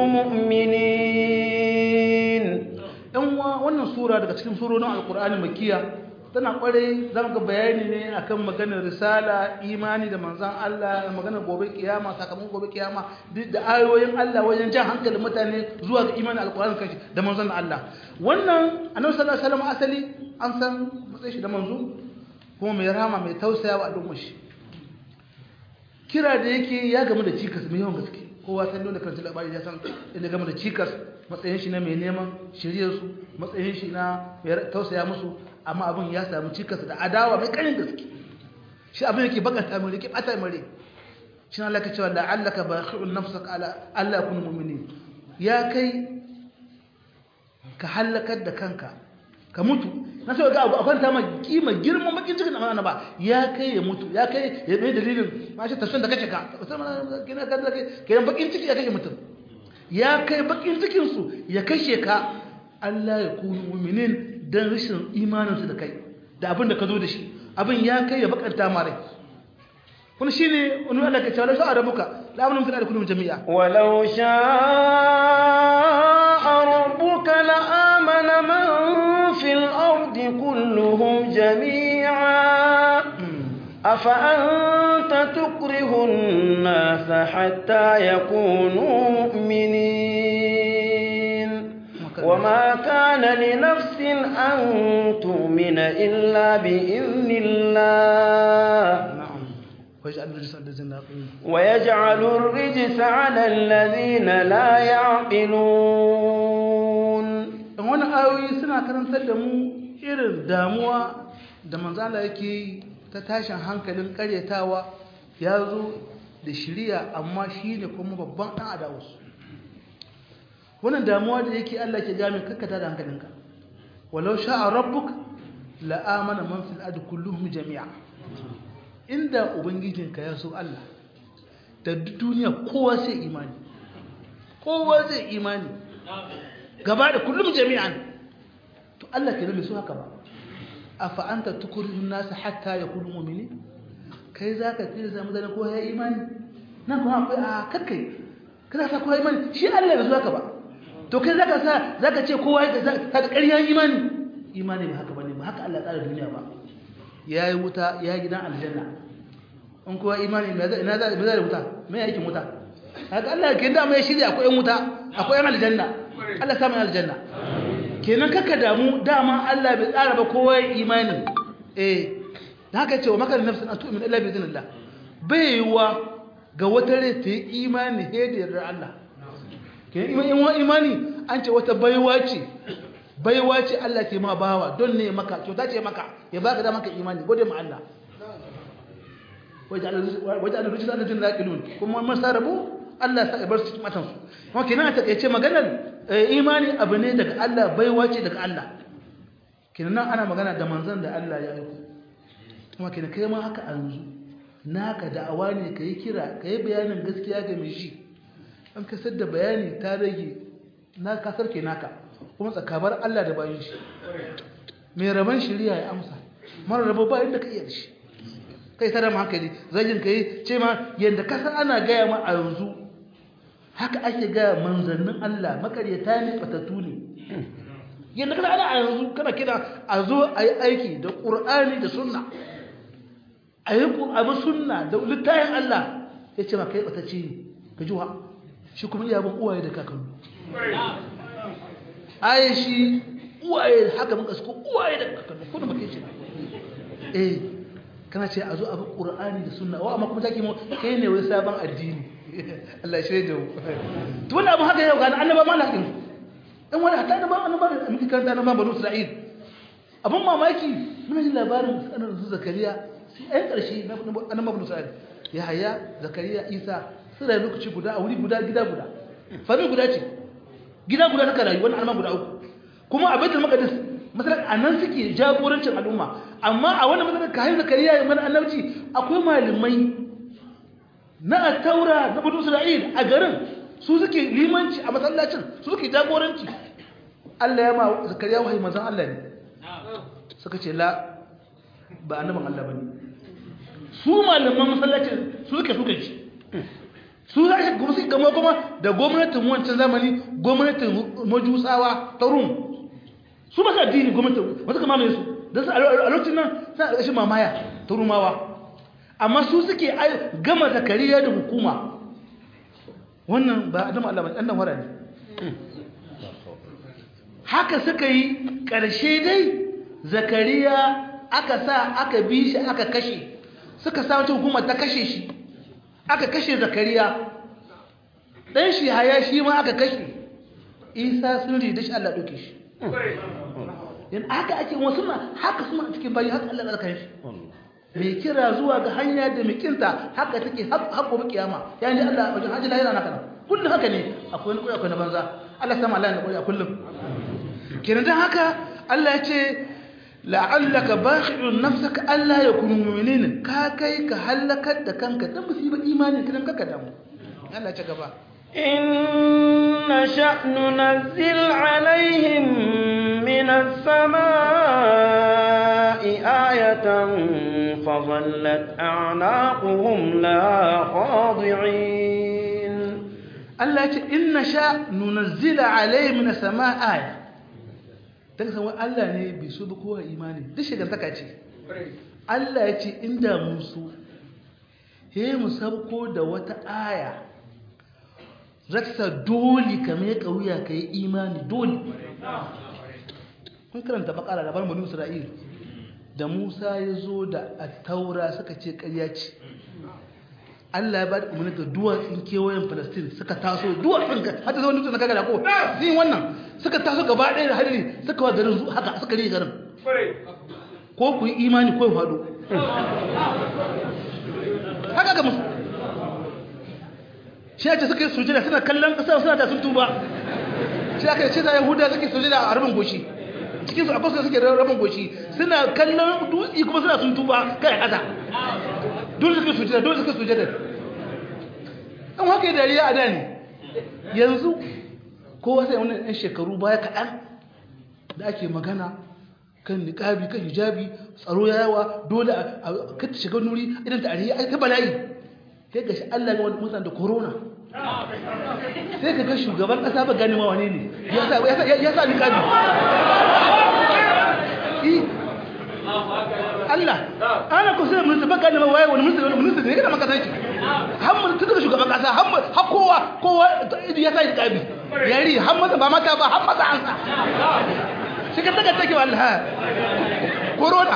مؤمنين ɗan wannan sura daga cikin surorin alkur'ani makiya tana kwarai zama ga bayani ne akan maganar risala imani da manzan Allah da maganar gobe kiyama sakamakon gobe kiyama duk da ayoyin Allah wajen jan hankalin mutane zuwa ga imani alkur'ani kashi da manzan Allah wannan annabi sallallahu alaihi wasallam asali an san matsayin shi da manzo kuma mai rama mai tausaya wa al'ummar shi kira da yake ya gamu da cikas mai yawan gaske kowa san dole kan labari ya san inda gamu da cikas matsayin shi na mai neman shiryar su matsayin shi na mai tausaya musu amma abin ya samu cikas da adawa mai karin gaske shi abin yake bakanta mai rike bata mai rai shi Allah ka cewa la'allaka bakhi'un nafsaka ala Allah kun mu'minin ya kai ka halakar da kanka ka mutu na sai ga abu a kwanta ma kima girman bakin cikin amana ba ya kai ya mutu ya kai ya mai dalilin ma shi tafsirin da kace ka kina ka da kai bakin ciki ya kashe mutum ya kai bakin cikin su ya kashe ka Allah ya kunu mu'minin dan rashin imanin su da kai da abin da ka zo da shi abin ya kai ya bakanta ma rai kun shine wani Allah ka ce wala sha'a rabbuka la amanu fil ardi kullum jami'a walau sha'a rabbuka la amana man fil ardi kulluhum jami'a أفأنت تكره الناس حتى يكونوا مؤمنين وما كان لنفس أن تؤمن إلا بإذن الله ويجعل الرجس على الذين لا يعقلون ويجعل الرجس على الذين لا يعقلون wani ayoyi suna karantar da mu irin damuwa da manzala yake yi ta tashin hankalin karyatawa ya zo da shirya amma shi ne kuma babban ɗan adawarsu wannan damuwa da yake Allah ke gami kakkata da hankalinka walau sha'a rabbuk la'amana man fil ardi kulluhum jami'a inda ubangijinka ya so Allah da duniya kowa sai imani kowa zai imani gaba da kullum jami'an to Allah ke bai so haka ba afa anta tukurihun nasu hatta yakunu mu'mini kai zaka tsira zama da kowa ya imani nan kuma akwai a kakkai kana sa kowa imani shi Allah bai so haka ba to kai zaka sa zaka ce kowa ya ka ƙarya imani imani ba haka bane ba haka Allah tsara duniya ba yayi wuta ya gidan aljanna in kowa imani me zai ina za me zai wuta me yake wuta haka Allah ke da mai shirya akwai wuta akwai aljanna Allah sa mai aljanna kenan kaka damu dama Allah bai tsara ba kowa ya imani eh da haka ce wa makar nafsin an tu'min illa bi idhnillah baiwa ga wata rai ta yi imani he da yardar Allah kenan imani an ce wata baiwa ce baiwa ce Allah ke ma bawa don ne maka kyauta ce maka ya baka da maka imani gode ma Allah wajen Allah rijisa da jin laƙilun kuma mun sarabu Allah sa ibar su matan su kuma kenan a takaice maganar imani abu ne daga Allah baiwa ce daga Allah kenan nan ana magana da manzon da Allah ya aiko kuma kenan kai ma haka a yanzu naka da'awa ne ka yi kira ka yi bayanin gaskiya ga mai shi an kasar da bayani ta rage na kasar ke naka kuma tsakabar Allah da bayan shi mai rabon shari'a ya amsa mara rabo ba inda ka iya da shi kai tara hankali zagin ka yi ce ma yadda kasar ana gaya ma a yanzu haka ake gaya manzannin Allah makaryata ne batattu ne yadda kasar ana a yanzu kana kira a zo a yi aiki da ƙur'ani da sunna a yi abu sunna da littayin Allah ya ce ma kai batacce ne ka ji wa shi kuma iya bin uwaye da kakannu aye shi uwaye haka muka suko uwaye da kakannu kuna ba kai ce eh kana ce a zo abu qur'ani da sunna wa amma kuma take mu kai ne wai sabon addini Allah shi da to wannan abu haka yau ga annaba ma lakin dan wani hatta annaba annaba da muke karanta na banu Isra'il abun mamaki muna jin labarin sanar su Zakariya sai ai karshe na annaba banu Isra'il ya haya Zakariya Isa sai da lokaci guda a wuri guda gida guda fami guda ce gida guda suka rayu wannan annaba guda uku kuma a Baitul Maqdis masalan anan suke jagorancin al'umma amma a wannan masalan kayan Zakariya ya mana annabci akwai malamai na taura na Banu Isra'il a garin su suke limanci a masallacin su suke jagoranci Allah ya ma Zakariya wahayi manzon Allah ne suka ce la ba annaban Allah bane su malaman masallacin su suke suka ci su za shi kuma su gama kuma da gwamnatin wancan zamani gwamnatin majusawa ta rum su ba su addini gwamnatin wasu kama mai su da su a lokacin nan suna ƙarshen mamaya ta rumawa amma su suke gama zakariya da hukuma wannan ba adam Allah ba ɗan wara ne haka suka yi ƙarshe dai zakariya aka sa aka bi shi aka kashe suka sa wata hukumar ta kashe shi aka kashe zakariya ɗan shi haya shi ma aka kashe isa sun rida shi Allah ɗauke shi yan haka ake wasu ma haka suna cikin bayi haka Allah ɗarka shi mai kira zuwa ga hanya da mikinta haka take haƙo bi kiyama ya ne Allah wajen hajji lahira na kana kullum haka ne akwai wani akwai na banza Allah sama Allah na a kullum kenan dan haka Allah ya ce la'allaka bakhi'un nafsaka alla yakunu mu'minin ka kai ka halakar da kanka dan musiba imani kidan kaka damu Allah ya ce gaba إن نشأ ننزل عليهم من السماء آية فظلت أعناقهم لا خاضعين Allah ya ce in nasha nunazzila alayhi min as-samaa aya daga san Allah ne bai so ba kowa imani duk shigantaka ce Allah ya ce inda mun so he mu sabko da wata aya raksa dole ka mai kauya ka yi imani dole kun karanta bakara da banu isra'il da musa ya zo da taura suka ce karya ce allah ya ba da umarni ga duwatsun kewayen palestine suka taso duwatsun ka hata zama dutsen na kaga da ko zai wannan suka taso gaba ɗaya da hadari suka wa garin haka suka rige garin ko ku yi imani ko ya faɗo haka ga musu shi ake suka yi sujada suna kallon ƙasa suna da sun tuba shi aka yi ce za yahuda suke sujada a rabin goshi cikin su akwai suke rabin goshi suna kallon dutse kuma suna sun tuba kai ƙasa dole suke sujada dole suke sujada an haka yi dariya a da ne yanzu kowa sai wani ɗan shekaru baya kaɗan da ake magana kan niƙabi kan hijabi tsaro ya yawa dole a kata shiga nuri idan ta ariya ta bala'i sai ga shi Allah ga wani mutane da corona sai ka ga shugaban ƙasa ba gani ma wane ne ya sa niƙabi Allah ana ko sai minista ba gani ma waye wani minista wani minista ne kada maka sai hamma tun daga shugaban ƙasa hamma har kowa kowa ya sa niƙabi yari hamma ba mata ba hamma sa an sa shi ka daga take wallahi corona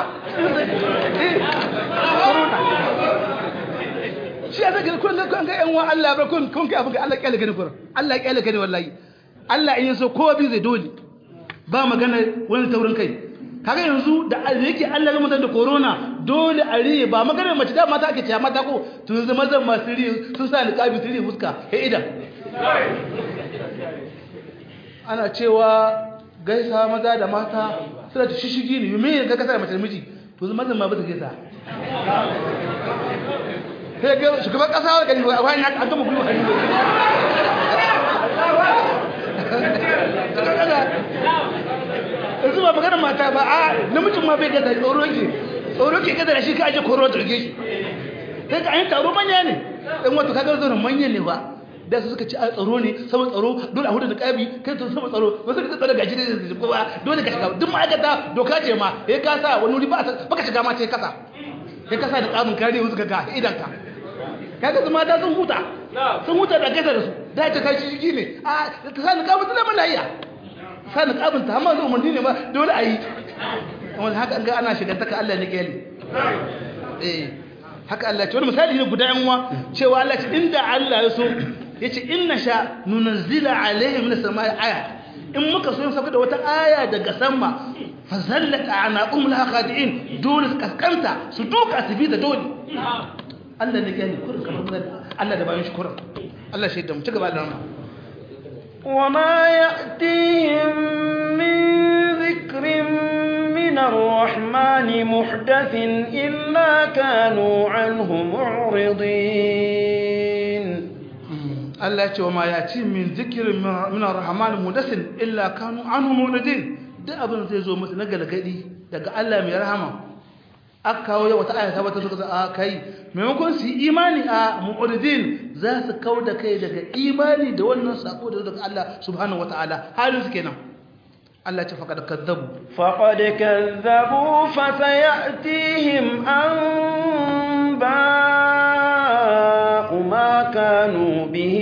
corona shi ya zaka kun ga kun ga yan wa Allah ba kun kun kai abin Allah kyale gani kurin Allah kyale gani wallahi Allah in yaso kowa bi zai dole ba magana wani taurin kai kaga yanzu da yake Allah ya mutan da corona dole a riye ba magana mace da mata ake cewa mata ko to yanzu mazan masu riye sun sa niqabi su riye fuska he idan ana cewa gaisa maza da mata suna ta shishigi ne me ga kasa da mace da miji to yanzu mazan ma ba ta gaisa sai ga shugaban kasa wa gani a wani an gama gwiwa hannu yanzu ba maganar mata ba a namijin ma bai gaza tsoro ke tsoro ke gaza da shi ka aje koro da rage shi sai ka ayin taro manya ne ɗan wata kagar zaunin manya ne ba da su suka ci a tsaro ne saman tsaro dole a hudu da ƙabi kai to saman tsaro wasu da tsaro gaji da zai kowa dole ka shiga duk ma'aikata doka ce ma ya kasa wani wuri ba ka shiga ma ce kasa ya kasa da ƙamin kare wasu ka ga idan ka kaga su mata sun huta sun huta da gaisa da su da ta kai shi ne a ta sa ni kabin tana lahiya sa ni kabin ta amma zai umarni ne ba dole a yi wanda haka an ga ana shiga taka Allah ne kyale eh haka Allah ce wani misali ne guda yanwa cewa Allah ce inda Allah ya so ya ce inna sha nunazzila alaihi min samai aya in muka so sauka da wata aya daga sama fa zallat anaqum la khadi'in dole su kaskanta su duka su bi da dole Allah ne gani kurin kamar mun Allah da bayan shi kurin Allah shi da mu ci gaba da rama وما يأتيهم من ذكر من الرحمن محدث إلا كانوا عنه معرضين Allah ce wa ma ya ci min zikirin min ar-rahman mudasin illa kanu anhu muridin duk abin zai zo musu na galgadi daga Allah mai rahama aka kawo yau wata ayata wata suka a kai maimakon su yi imani a mu'ridin za su kau da kai daga imani da wannan sako da daga Allah subhanahu wataala halin su kenan Allah ce faqad kadzabu فقد كذبوا فسيأتيهم أنباء ما كانوا به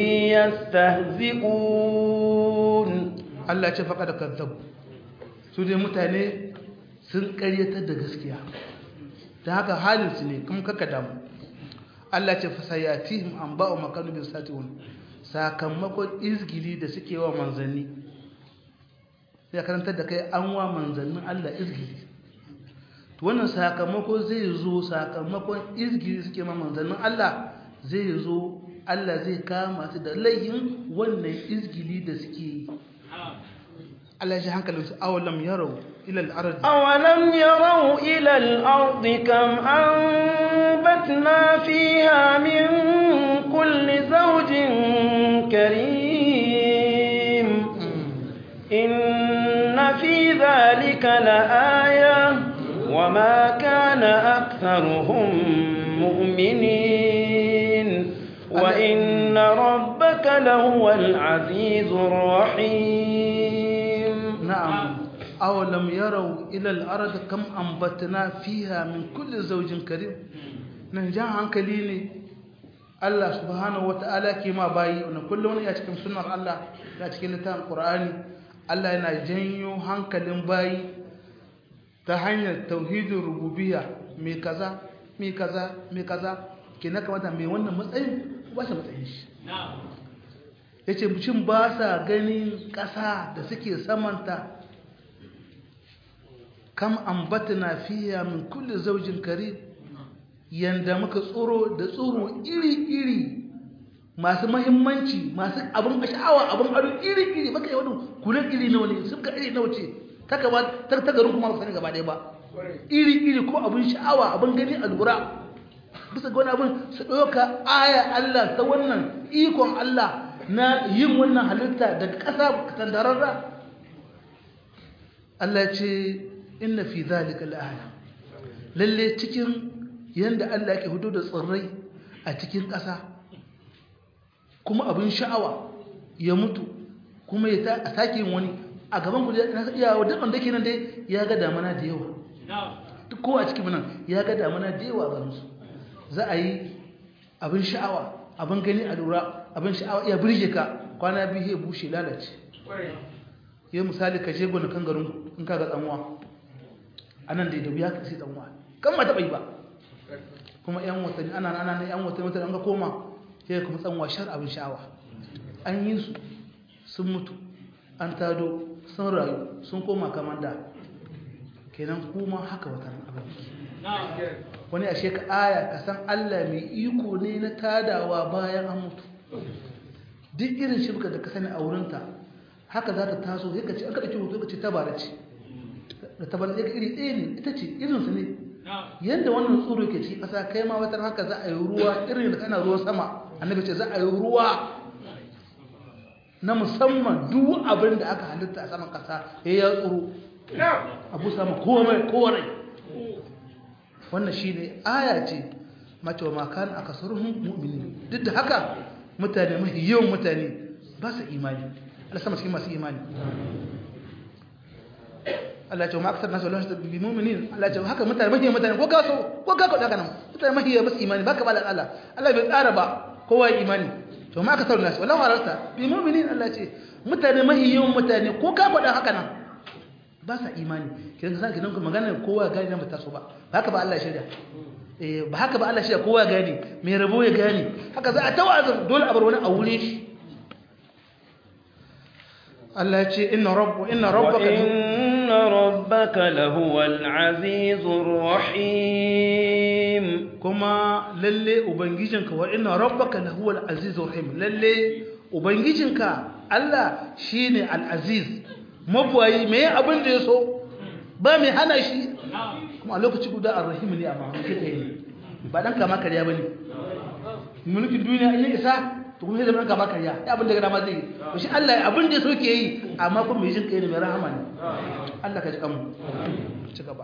يستهزئون Allah ce faqad kadzabu su dai mutane sun ƙaryatar da gaskiya da haka halin su ne kuma kaka damu Allah ce fasayatihim anba'u makanu bi satiun sakamakon izgili da suke wa manzanni ya karantar da kai an wa manzannin Allah izgili to wannan sakamako zai zo sakamakon izgili suke ma manzannin Allah zai zo Allah zai kama su da laihin wannan izgili da suke yi Allah ya ji hankalinsu awalam yarau ila al-ard أولم يروا إلى الأرض كم أنبتنا فيها من كل زوج كريم إن في ذلك لآية وما كان أكثرهم مؤمنين وإن ربك لهو العزيز الرحيم نعم أولم يروا إلى الأرض كم أنبتنا فيها من كل زوج كريم نجا hankali ne Allah subhanahu wata'ala ke ma bayi wannan kullum ne a cikin sunnar Allah da cikin littafin Qur'ani Allah yana janyo hankalin bayi ta hanyar tauhidin rububiyya mai kaza mai kaza mai kaza ke na kamata mai wannan matsayin ba shi matsayin shi ya ce mutum ba sa ganin ƙasa da suke samanta kam ambatna fiya min kulli zaujin karim yanda muka tsoro da tsoro iri-iri masu mahimmanci masu abin sha'awa abin ado iri-iri baka yi wani kulen iri nawa ne sun ka iri nawa ce ta garin kuma sani gaba ɗaya ba iri-iri ko abin sha'awa abin gani a lura bisa ga wani abin su ɗauka aya Allah ta wannan ikon Allah na yin wannan halitta daga ƙasa tandararra Allah ce inna fi zalika la'aya lalle cikin yanda Allah yake hudo da tsirrai a cikin ƙasa kuma abin sha'awa ya mutu kuma ya ta sake yin wani a gaban ku na iya wa duk wanda ke nan dai ya ga damana da yawa duk kowa a cikin nan ya ga damana da yawa ga musu za a yi abin sha'awa abin gani a lura abin sha'awa iya birge ka kwana biyu ya bushe lalace yi misali ka je gonakan garin in ka ga tsanwa a nan da ya wuya ka sai tsanwa kan ma taɓa yi ba kuma yan watanni ana ana na yan watanni watanni an ga koma sai kuma tsanwa shar abin sha'awa an yi su sun mutu an tado sun rayu sun koma kamar da kenan kuma haka watan abin wani ashe ka aya ka san Allah mai iko ne na tadawa bayan an mutu duk irin shirka da ka sani a wurinta haka za ta taso sai ka ce aka ɗauki hoto ka ce tabara ce da tabara ce iri ɗaya ne ita ce irinsu ne yadda wannan tsoro ke ci ƙasa kai ma wata haka za a yi ruwa irin da kana ruwan sama annabi ce za a yi ruwa na musamman duk abin da aka halitta a saman ƙasa ya ya tsoro abu sama komai kowarai wannan shi ne aya ce mace wa makan a kasaruhun mu'mini duk da haka mutane mafi yawan mutane ba su imani Allah sama cikin masu imani Allah ce wa ma'aksar nasu Allah su bi mu'minin Allah ce haka mutane mafi yawan mutane ko gaso ko gako da kanan mutane mafi yawan ba su imani ba ka ba da Allah Allah bai tsara ba kowa ya imani to ma aka sauran nasu wallahu halarta bi mu'minin Allah ce mutane mafi yawan mutane ko ka faɗa haka nan ba sa imani kidan ka kidan magana kowa gani nan ba taso ba haka ba Allah shirya eh ba haka ba Allah shirya kowa gani mai rabo ya gani haka za a tawazun dole a bar wani a wure shi Allah ya ce inna rabbu inna rabbaka inna rabbaka lahuwal azizur rahim kuma lalle ubangijinka wa inna rabbaka lahuwal azizur rahim lalle ubangijinka Allah shine al-aziz mabuwayi mai abin da ya so ba mai hana shi kuma a lokaci guda a rahimu ne a mahamaki ɗaya ne ba ɗan kama karya ba ne mulkin duniya in yi isa to kuma sai zama ɗan kama karya ya abin da gada ma zai yi to shi Allah abin da ya so ke yi amma kuma mai jin kai ne mai rahama ne Allah ka ji kanmu ci gaba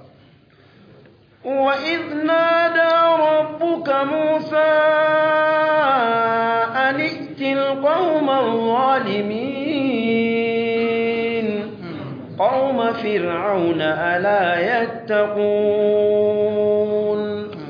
وإذ نادى ربك موسى أن ائت القوم الظالمين قوم فرعون ألا يتقون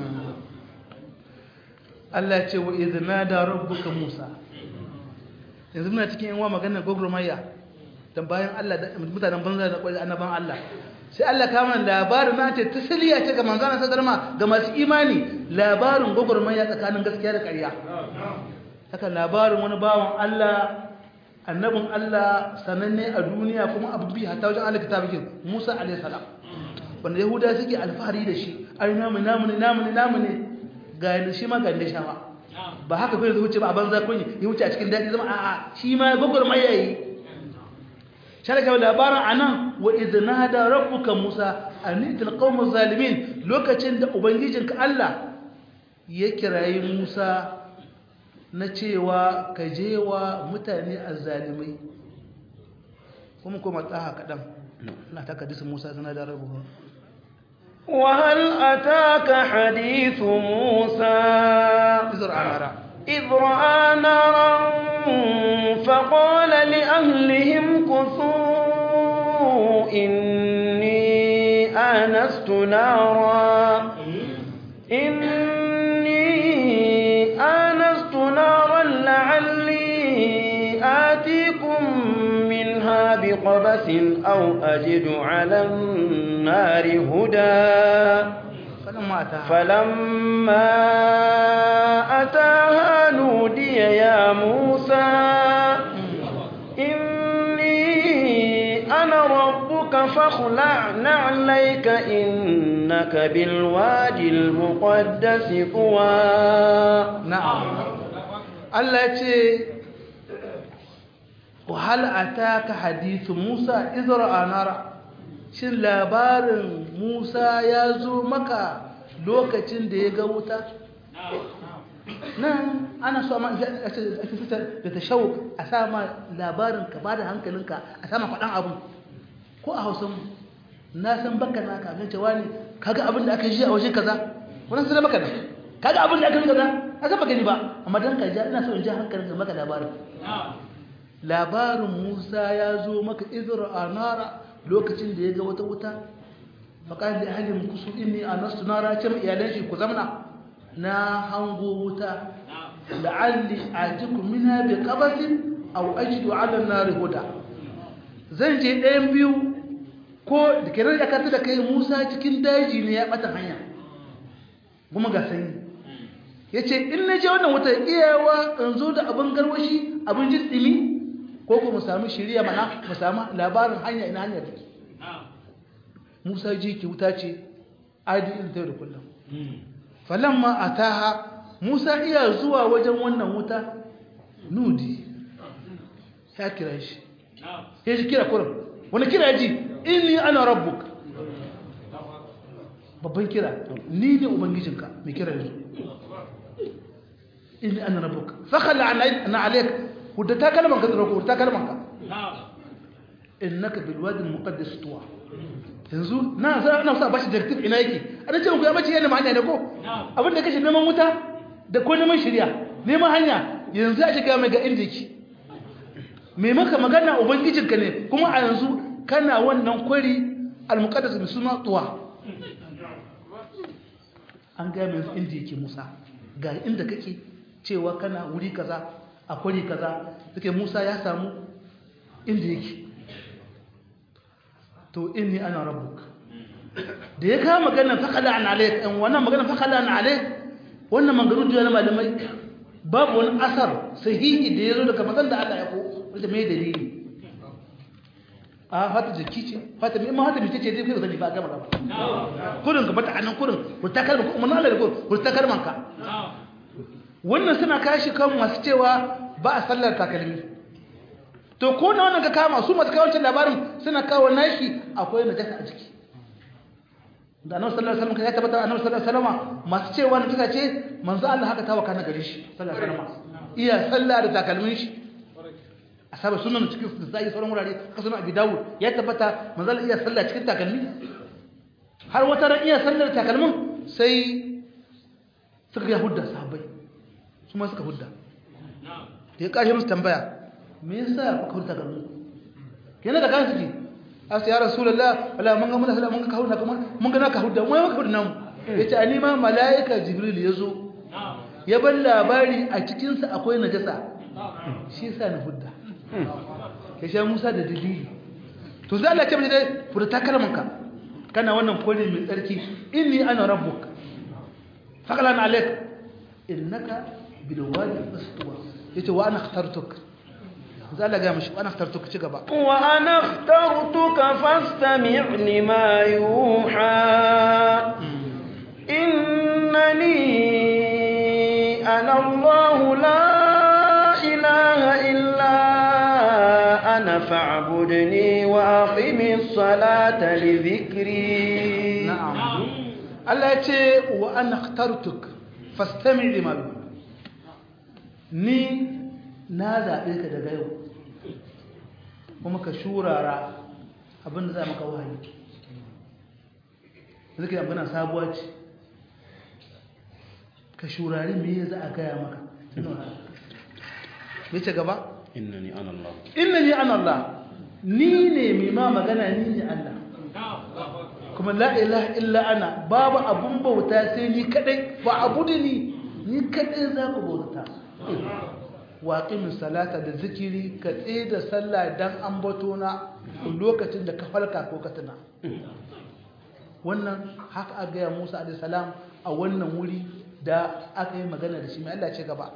Allah ce wa izina da rabbuka Musa yanzu muna cikin yan wa maganar gogurmayya dan bayan Allah da mutanen banza da kwai annaban Allah sai Allah kama labarin na ce tasliya ce ga manzon sadarma ga masu imani labarin gogurmayya tsakanin gaskiya da ƙarya haka labarin wani bawan Allah annabin Allah sananne a duniya kuma abu bi hatta wajen Allah kitabikin Musa alayhi salam wanda Yahuda suke alfahari da shi ai namu namu ne namu ne namu ne ga shi ma ga shawa ba haka kai wuce ba a banza kun ya wuce a cikin daɗi zama a'a shi ma gogor mai yayi sharaka labarin anan wa idna da rabbuka musa anitil qaumuz zalimin lokacin da ubangijinka Allah ya kirayi musa na cewa ka je wa mutane azzalimai kuma kuma tsaha kaɗan na ta kadisa musa sana da rabbuka وهل أتاك حديث موسى إذ رأى نارا إذ رأى نارا فقال لأهلهم كثوا إني آنست نارا إني آنست نارا لعلي آتيكم منها بقبس أو أجد على النار هدى فلما أتاها فلما أتاها نودي يا موسى إني أنا ربك فاخلع نعليك إنك بالوادي المقدس طوى na'am Allah ya ce wahal ataka hadithu Musa izra anara shin labarin Musa ya zo maka lokacin da ya ga wuta nan ana so amma a fitar da ta shau a sama labarin ka ba da hankalinka a sama faɗan abu ko a hausan na san baka na ka gan cewa ne kaga abin da aka ji a waje kaza wannan sai baka da kaga abin da aka yi kaza a san baka ni ba amma dan ka ja ina so in ji hankalinka maka labarin labarin Musa ya zo maka izra anara lokacin da ya ga wata wuta faƙar da ahalin kusu inni a nasu nara ce mai iyalan shi ku zamna na hango wuta la'alli a jiku mina bi ƙabasin au ajidu ala nari huda zan je ɗayan biyu ko da kenan ya kanta da kai musa cikin daji ne ya ɓata hanya kuma ga sanyi ya ce in na je wannan wuta iyawa in zo da abin garwashi abin jin ɗimi ko ko mu sami shirya mana mu sami labarin hanya ina hanyar take Musa ji ki wuta ce adi in ta da kullum falamma ataha Musa iya zuwa wajen wannan wuta nudi ya kira shi ya ji kira kurum wani kira ji inni ana rabbuk babban kira ni ne ubangijinka mai kira yanzu inni ana rabbuk fakhala ana alayka wadda ta kalman ka tsaroko wadda ta kalman ka innaka bil wadi al muqaddas tuwa yanzu na sa na sa bashi directive ina yake ana ce ku ya bace yana hanya ne ko abin da kace neman wuta da ko neman shari'a neman hanya yanzu a shiga mai ga inda yake me maka magana ubangijinka ne kuma a yanzu kana wannan kwari al muqaddas bi suna tuwa an ga mai inda yake Musa ga inda kake cewa kana wuri kaza a kwari kaza take Musa ya samu inda yake to inni ana rabbuk da ya kawo magana fakala an alayk an wannan magana fakala an alayk wannan magana da na malamai babu wani asar sahihi da yazo daga magana da Allah ya ko wanda mai dalili a fata jiki ce fata mai ma fata mai ce dai kai zani ba ga magana kurin ka bata anan kurin ku ta kalma kuma Allah da ku ta kalman ka wannan suna kashi kan masu cewa ba a sallar takalmi to ko na wannan ka kama su masu kawancin labarin suna kawo nashi akwai najasa a ciki da annabi sallallahu alaihi wasallam ya tabbata annabi sallallahu alaihi wasallam masu cewa najasa ce manzo Allah haka tawaka na gare shi sallallahu alaihi wasallam iya sallah da takalmin shi asaba sunan cikin da sai sauran wurare ka sunan abi dawud ya tabbata manzo Allah iya sallah cikin takalmi har wata ran iya sallar takalmin sai suka ya hudda sahabbai su ma suka hudda da ya kashe musu tambaya me yasa kuka hudda garin kenan da kansu ke asa ya rasulullah wala mun ga mun ga mun ga kawo na kuma mun ga naka hudda mun ga hudda namu yace ani ma malaika jibril yazo ya bar labari a cikin sa akwai najasa shi yasa na hudda ya sha Musa da dalili to sai Allah ya ce mai dai furta kalmanka kana wannan kore mai tsarki inni ana rabbuk faqlan alayk innaka bil wadi aswa yace wa ana ikhtartuk sai Allah ya mishi wa ana ikhtartuk ci gaba wa ana ikhtartuka fastami' lima yuha innani ana Allah la ilaha illa ana fa'budni wa aqimis salata li dhikri na'am Allah ya ce wa ana ikhtartuk fastami' lima yuha ni na zaɓe ka daga yau kuma ka shurara abin da za maka wahayi zai kai abin sabuwa ce ka shurari me za a gaya maka me ce gaba? innani ana Allah inna ni an Allah ni ne mai ma magana ni ne Allah kuma la ilaha illa ana babu abun bauta sai ni kadai ba abu da ni ni kadai za ku bauta waƙimin salata da zikiri ka tsaye da sallah don an bato na lokacin da ka falka ko ka tuna wannan haka a gaya musa alisalam a wannan wuri da aka yi magana da shi mai Allah ce gaba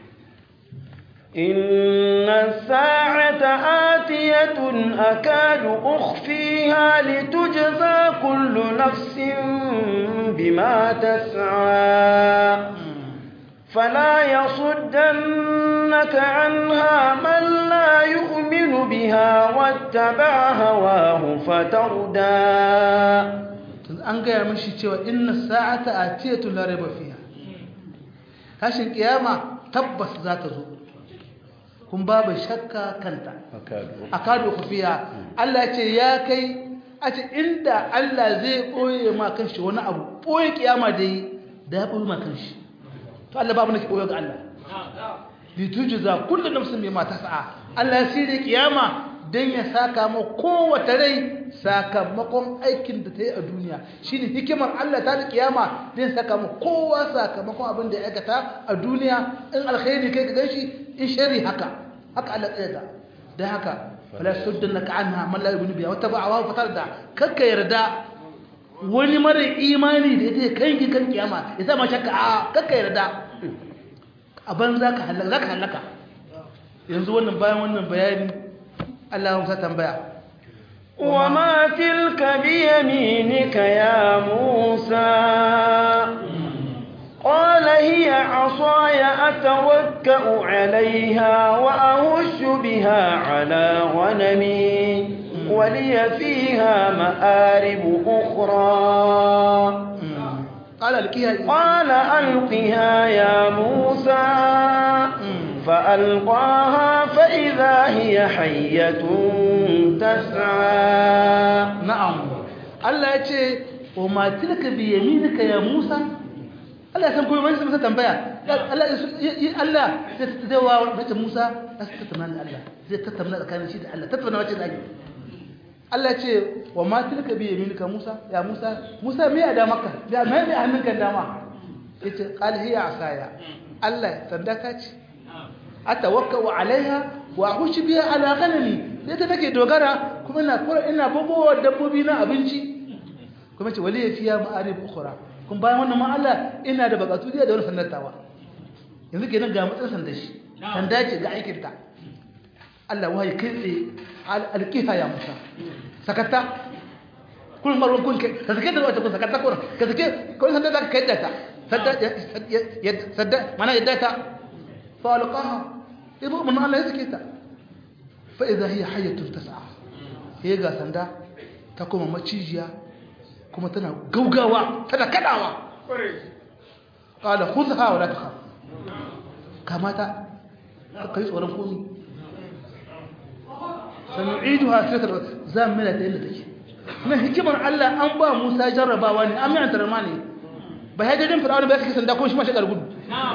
إن الساعة آتية أكاد أخفيها لتجزى كل نفس بما تسعى فلا يصدنك عنها من لا يؤمن بها واتبع هواه فتردى an gaya mashi cewa inna sa'ata atiyatu la raiba fiha tashin kiyama tabbas za ta zo kun babu shakka kanta akadu khufiya Allah ce ya kai a ce inda Allah zai boye ma kanshi wani abu boye kiyama da yi da ya boye ma kanshi to Allah babu nake boye ga Allah li tujza kullu nafsin bima tas'a Allah ya sirri kiyama dan ya saka ma kowace rai sakamakon aikin da ta yi a duniya shine hikimar Allah ta da kiyama dan saka ma kowa sakamakon abin da ya aikata a duniya in alkhairi kai ka ganshi in shari haka haka Allah tsaye da dan haka fala suddannaka anha man la yu'minu biha wa taba'a fatar da kakka yarda wani mara imani da ita kai ki kan kiyama ya sama shakka a kakka yarda a ban za ka halaka zaka halaka yanzu wannan bayan wannan bayani Allah ya tambaya وما تلك بيمينك يا موسى قال هي عصاي أتوكأ عليها وأهش بها على غنمي ولي فيها مآرب أخرى قال القيها قال ألقها يا موسى فألقاها فإذا هي حية تسعى na'am Allah ya ce wa ma tilka bi yaminika ya Musa Allah ya san kuma wani sai tambaya Allah Allah sai zai wa bace Musa sai tattauna da Allah zai tattauna tsakanin shi da Allah tattauna wace da Allah ya ce wa ma tilka bi yaminika Musa ya Musa Musa me ya da maka ya me ne hannunka dama yace qal hiya asaya Allah sanda ka ce atawakkau alaiha wa ahushi biya ala ghanami sai ta take dogara kuma ina kura ina bugowa dabbobi na abinci kuma ce wali fiya ma'arif ukhra kun bayan wannan ma Allah ina da bakatu da wani sannatawa yanzu kenan ga mutsan sanda shi sanda ce ga aikin ta Allah wai kai tsaye alqiha ya Musa sakata kun marwan kun kai ka sake da wata kun sakata kun ka sake kun sanda da kai da ta sadda sadda mana yadda ta fa alqaha ibu mun Allah ya sake ta fa idha hiya hayyatun tas'a sai ga sanda ta kuma macijiya kuma tana gaugawa tana kadawa qala khudha wa la takhaf kamata kai tsoron komi sanu'iduha sirra zamila ta inda take na hikimar Allah an ba Musa jarrabawa ne an mai antarma ne ba ya jadin fir'auna ba kake sanda ko shi ma shi gudu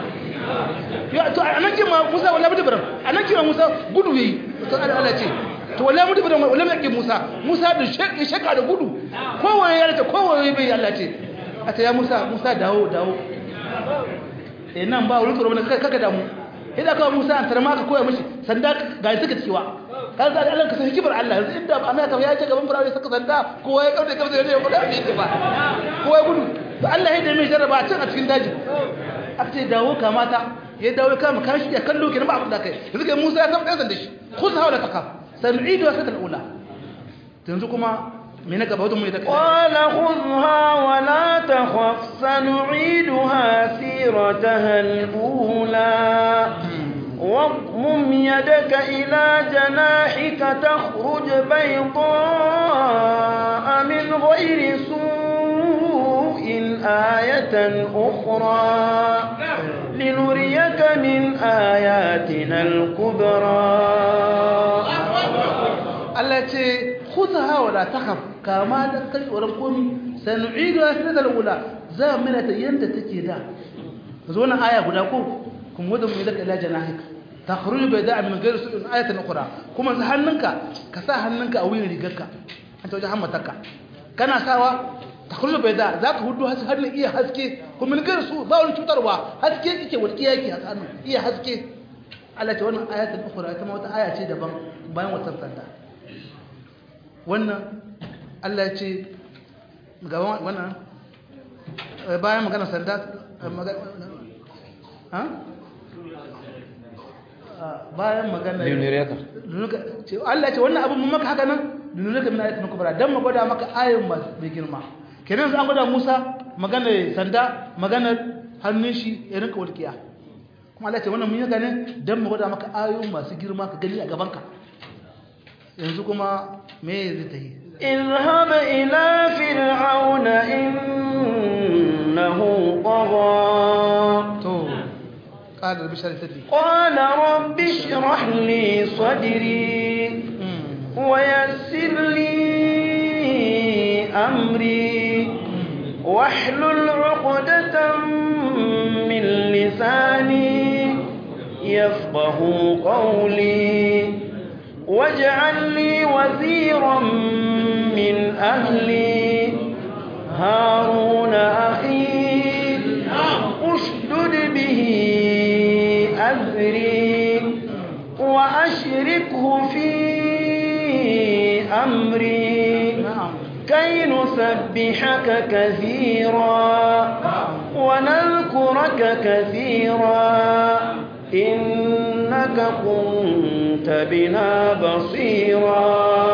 ya to anan kima Musa wallahi bidi baram anan kima Musa gudu yayi to Allah ce to wallahi mutu da wallahi yake Musa Musa da ya shaka da gudu kowaye ya rata kowaye bai Allah ce a ta ya Musa Musa dawo dawo eh nan ba wurin tsoro ne kaka damu idan ka Musa an tarma ka koya mishi sanda ga suka ciwa kan sa Allah ka san hikimar Allah yanzu inda ba Amerika ya ce gaban Fir'auna saka sanda kowa ya kauce kauce ne ya fada ne ba kowa ya gudu to Allah ya dame jarraba can a cikin daji aka ce dawo kamata ya dawo kama kan shi ya kallo kenan ba abin da kai yanzu kai Musa ya san dan da shi khudh hawla takaf sanu'idu wasat al-ula yanzu kuma me na gaba wajen mu da kai قال خذها ولا تخف سنعيدها سيرتها الأولى واضمم يدك إلى جناحك تخرج بيضاء من غير سوء آية أخرى لنريك من آياتنا الكبرى Allah ce khudha wala takhaf kama da kai tsoron komi sanu'idu asiratal ula za mu ta yanda take da zo wannan aya guda ko kuma wadda mu laka ila janahika takhruju bayda min ghayri su'in ayatan ukhra kuma sa hannunka ka sa hannunka a wuyan rigarka an ta wajen hammatarka kana sawa takhruju bayda za ka hudu hannun iya haske kuma min ghayri su ba wani cutarwa haske yake walƙiya yake a hannun iya haske Allah ce wannan ayatul ukhra ita ma wata aya ce daban bayan wata sanda wannan Allah ya ce gaban wannan bayan magana sanda ha bayan magana Luniriyaka. ce Allah ya ce wannan abin mun maka haka nan luniriyaka min ayatin kubra dan mu gwada maka ayoyin masu mai girma kenan an gwada Musa magana sanda magana hannun shi ya rinka walƙiya kuma Allah ya ce wannan mun yi haka ne dan mu gwada maka ayoyin masu girma ka gani a gaban ka yanzu kuma me zai ta yi اذهب إلى فرعون إنه طغى to ƙalar bishar sadri قال رب اشرح لي صدري ويسر لي أمري واحلل عقدة من لساني يفقه قولي واجعل لي وزيرا من أهلي هارون أخي اشدد به أزري وأشركه في أمري na'am كي نسبحك كثيرا ونذكرك كثيرا إنك كنت بنا بصيرا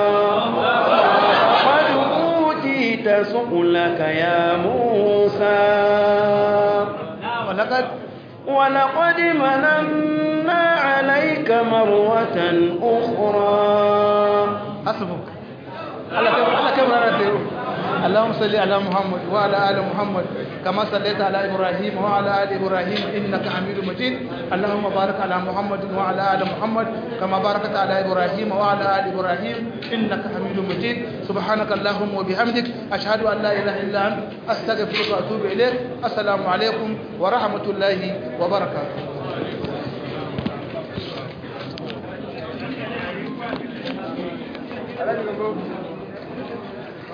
قد أوتيت سؤلك يا موسى walaqad ولقد مننا عليك مرة أخرى hasbuk Allah kai Allah kai rana da yau اللهم صل على محمد وعلى ال محمد كما صليت على ابراهيم وعلى ال ابراهيم انك حميد مجيد اللهم بارك على محمد وعلى ال محمد كما باركت على ابراهيم وعلى ال ابراهيم انك حميد مجيد سبحانك اللهم وبحمدك اشهد ان لا اله الا انت استغفرك واتوب اليك السلام عليكم ورحمه الله وبركاته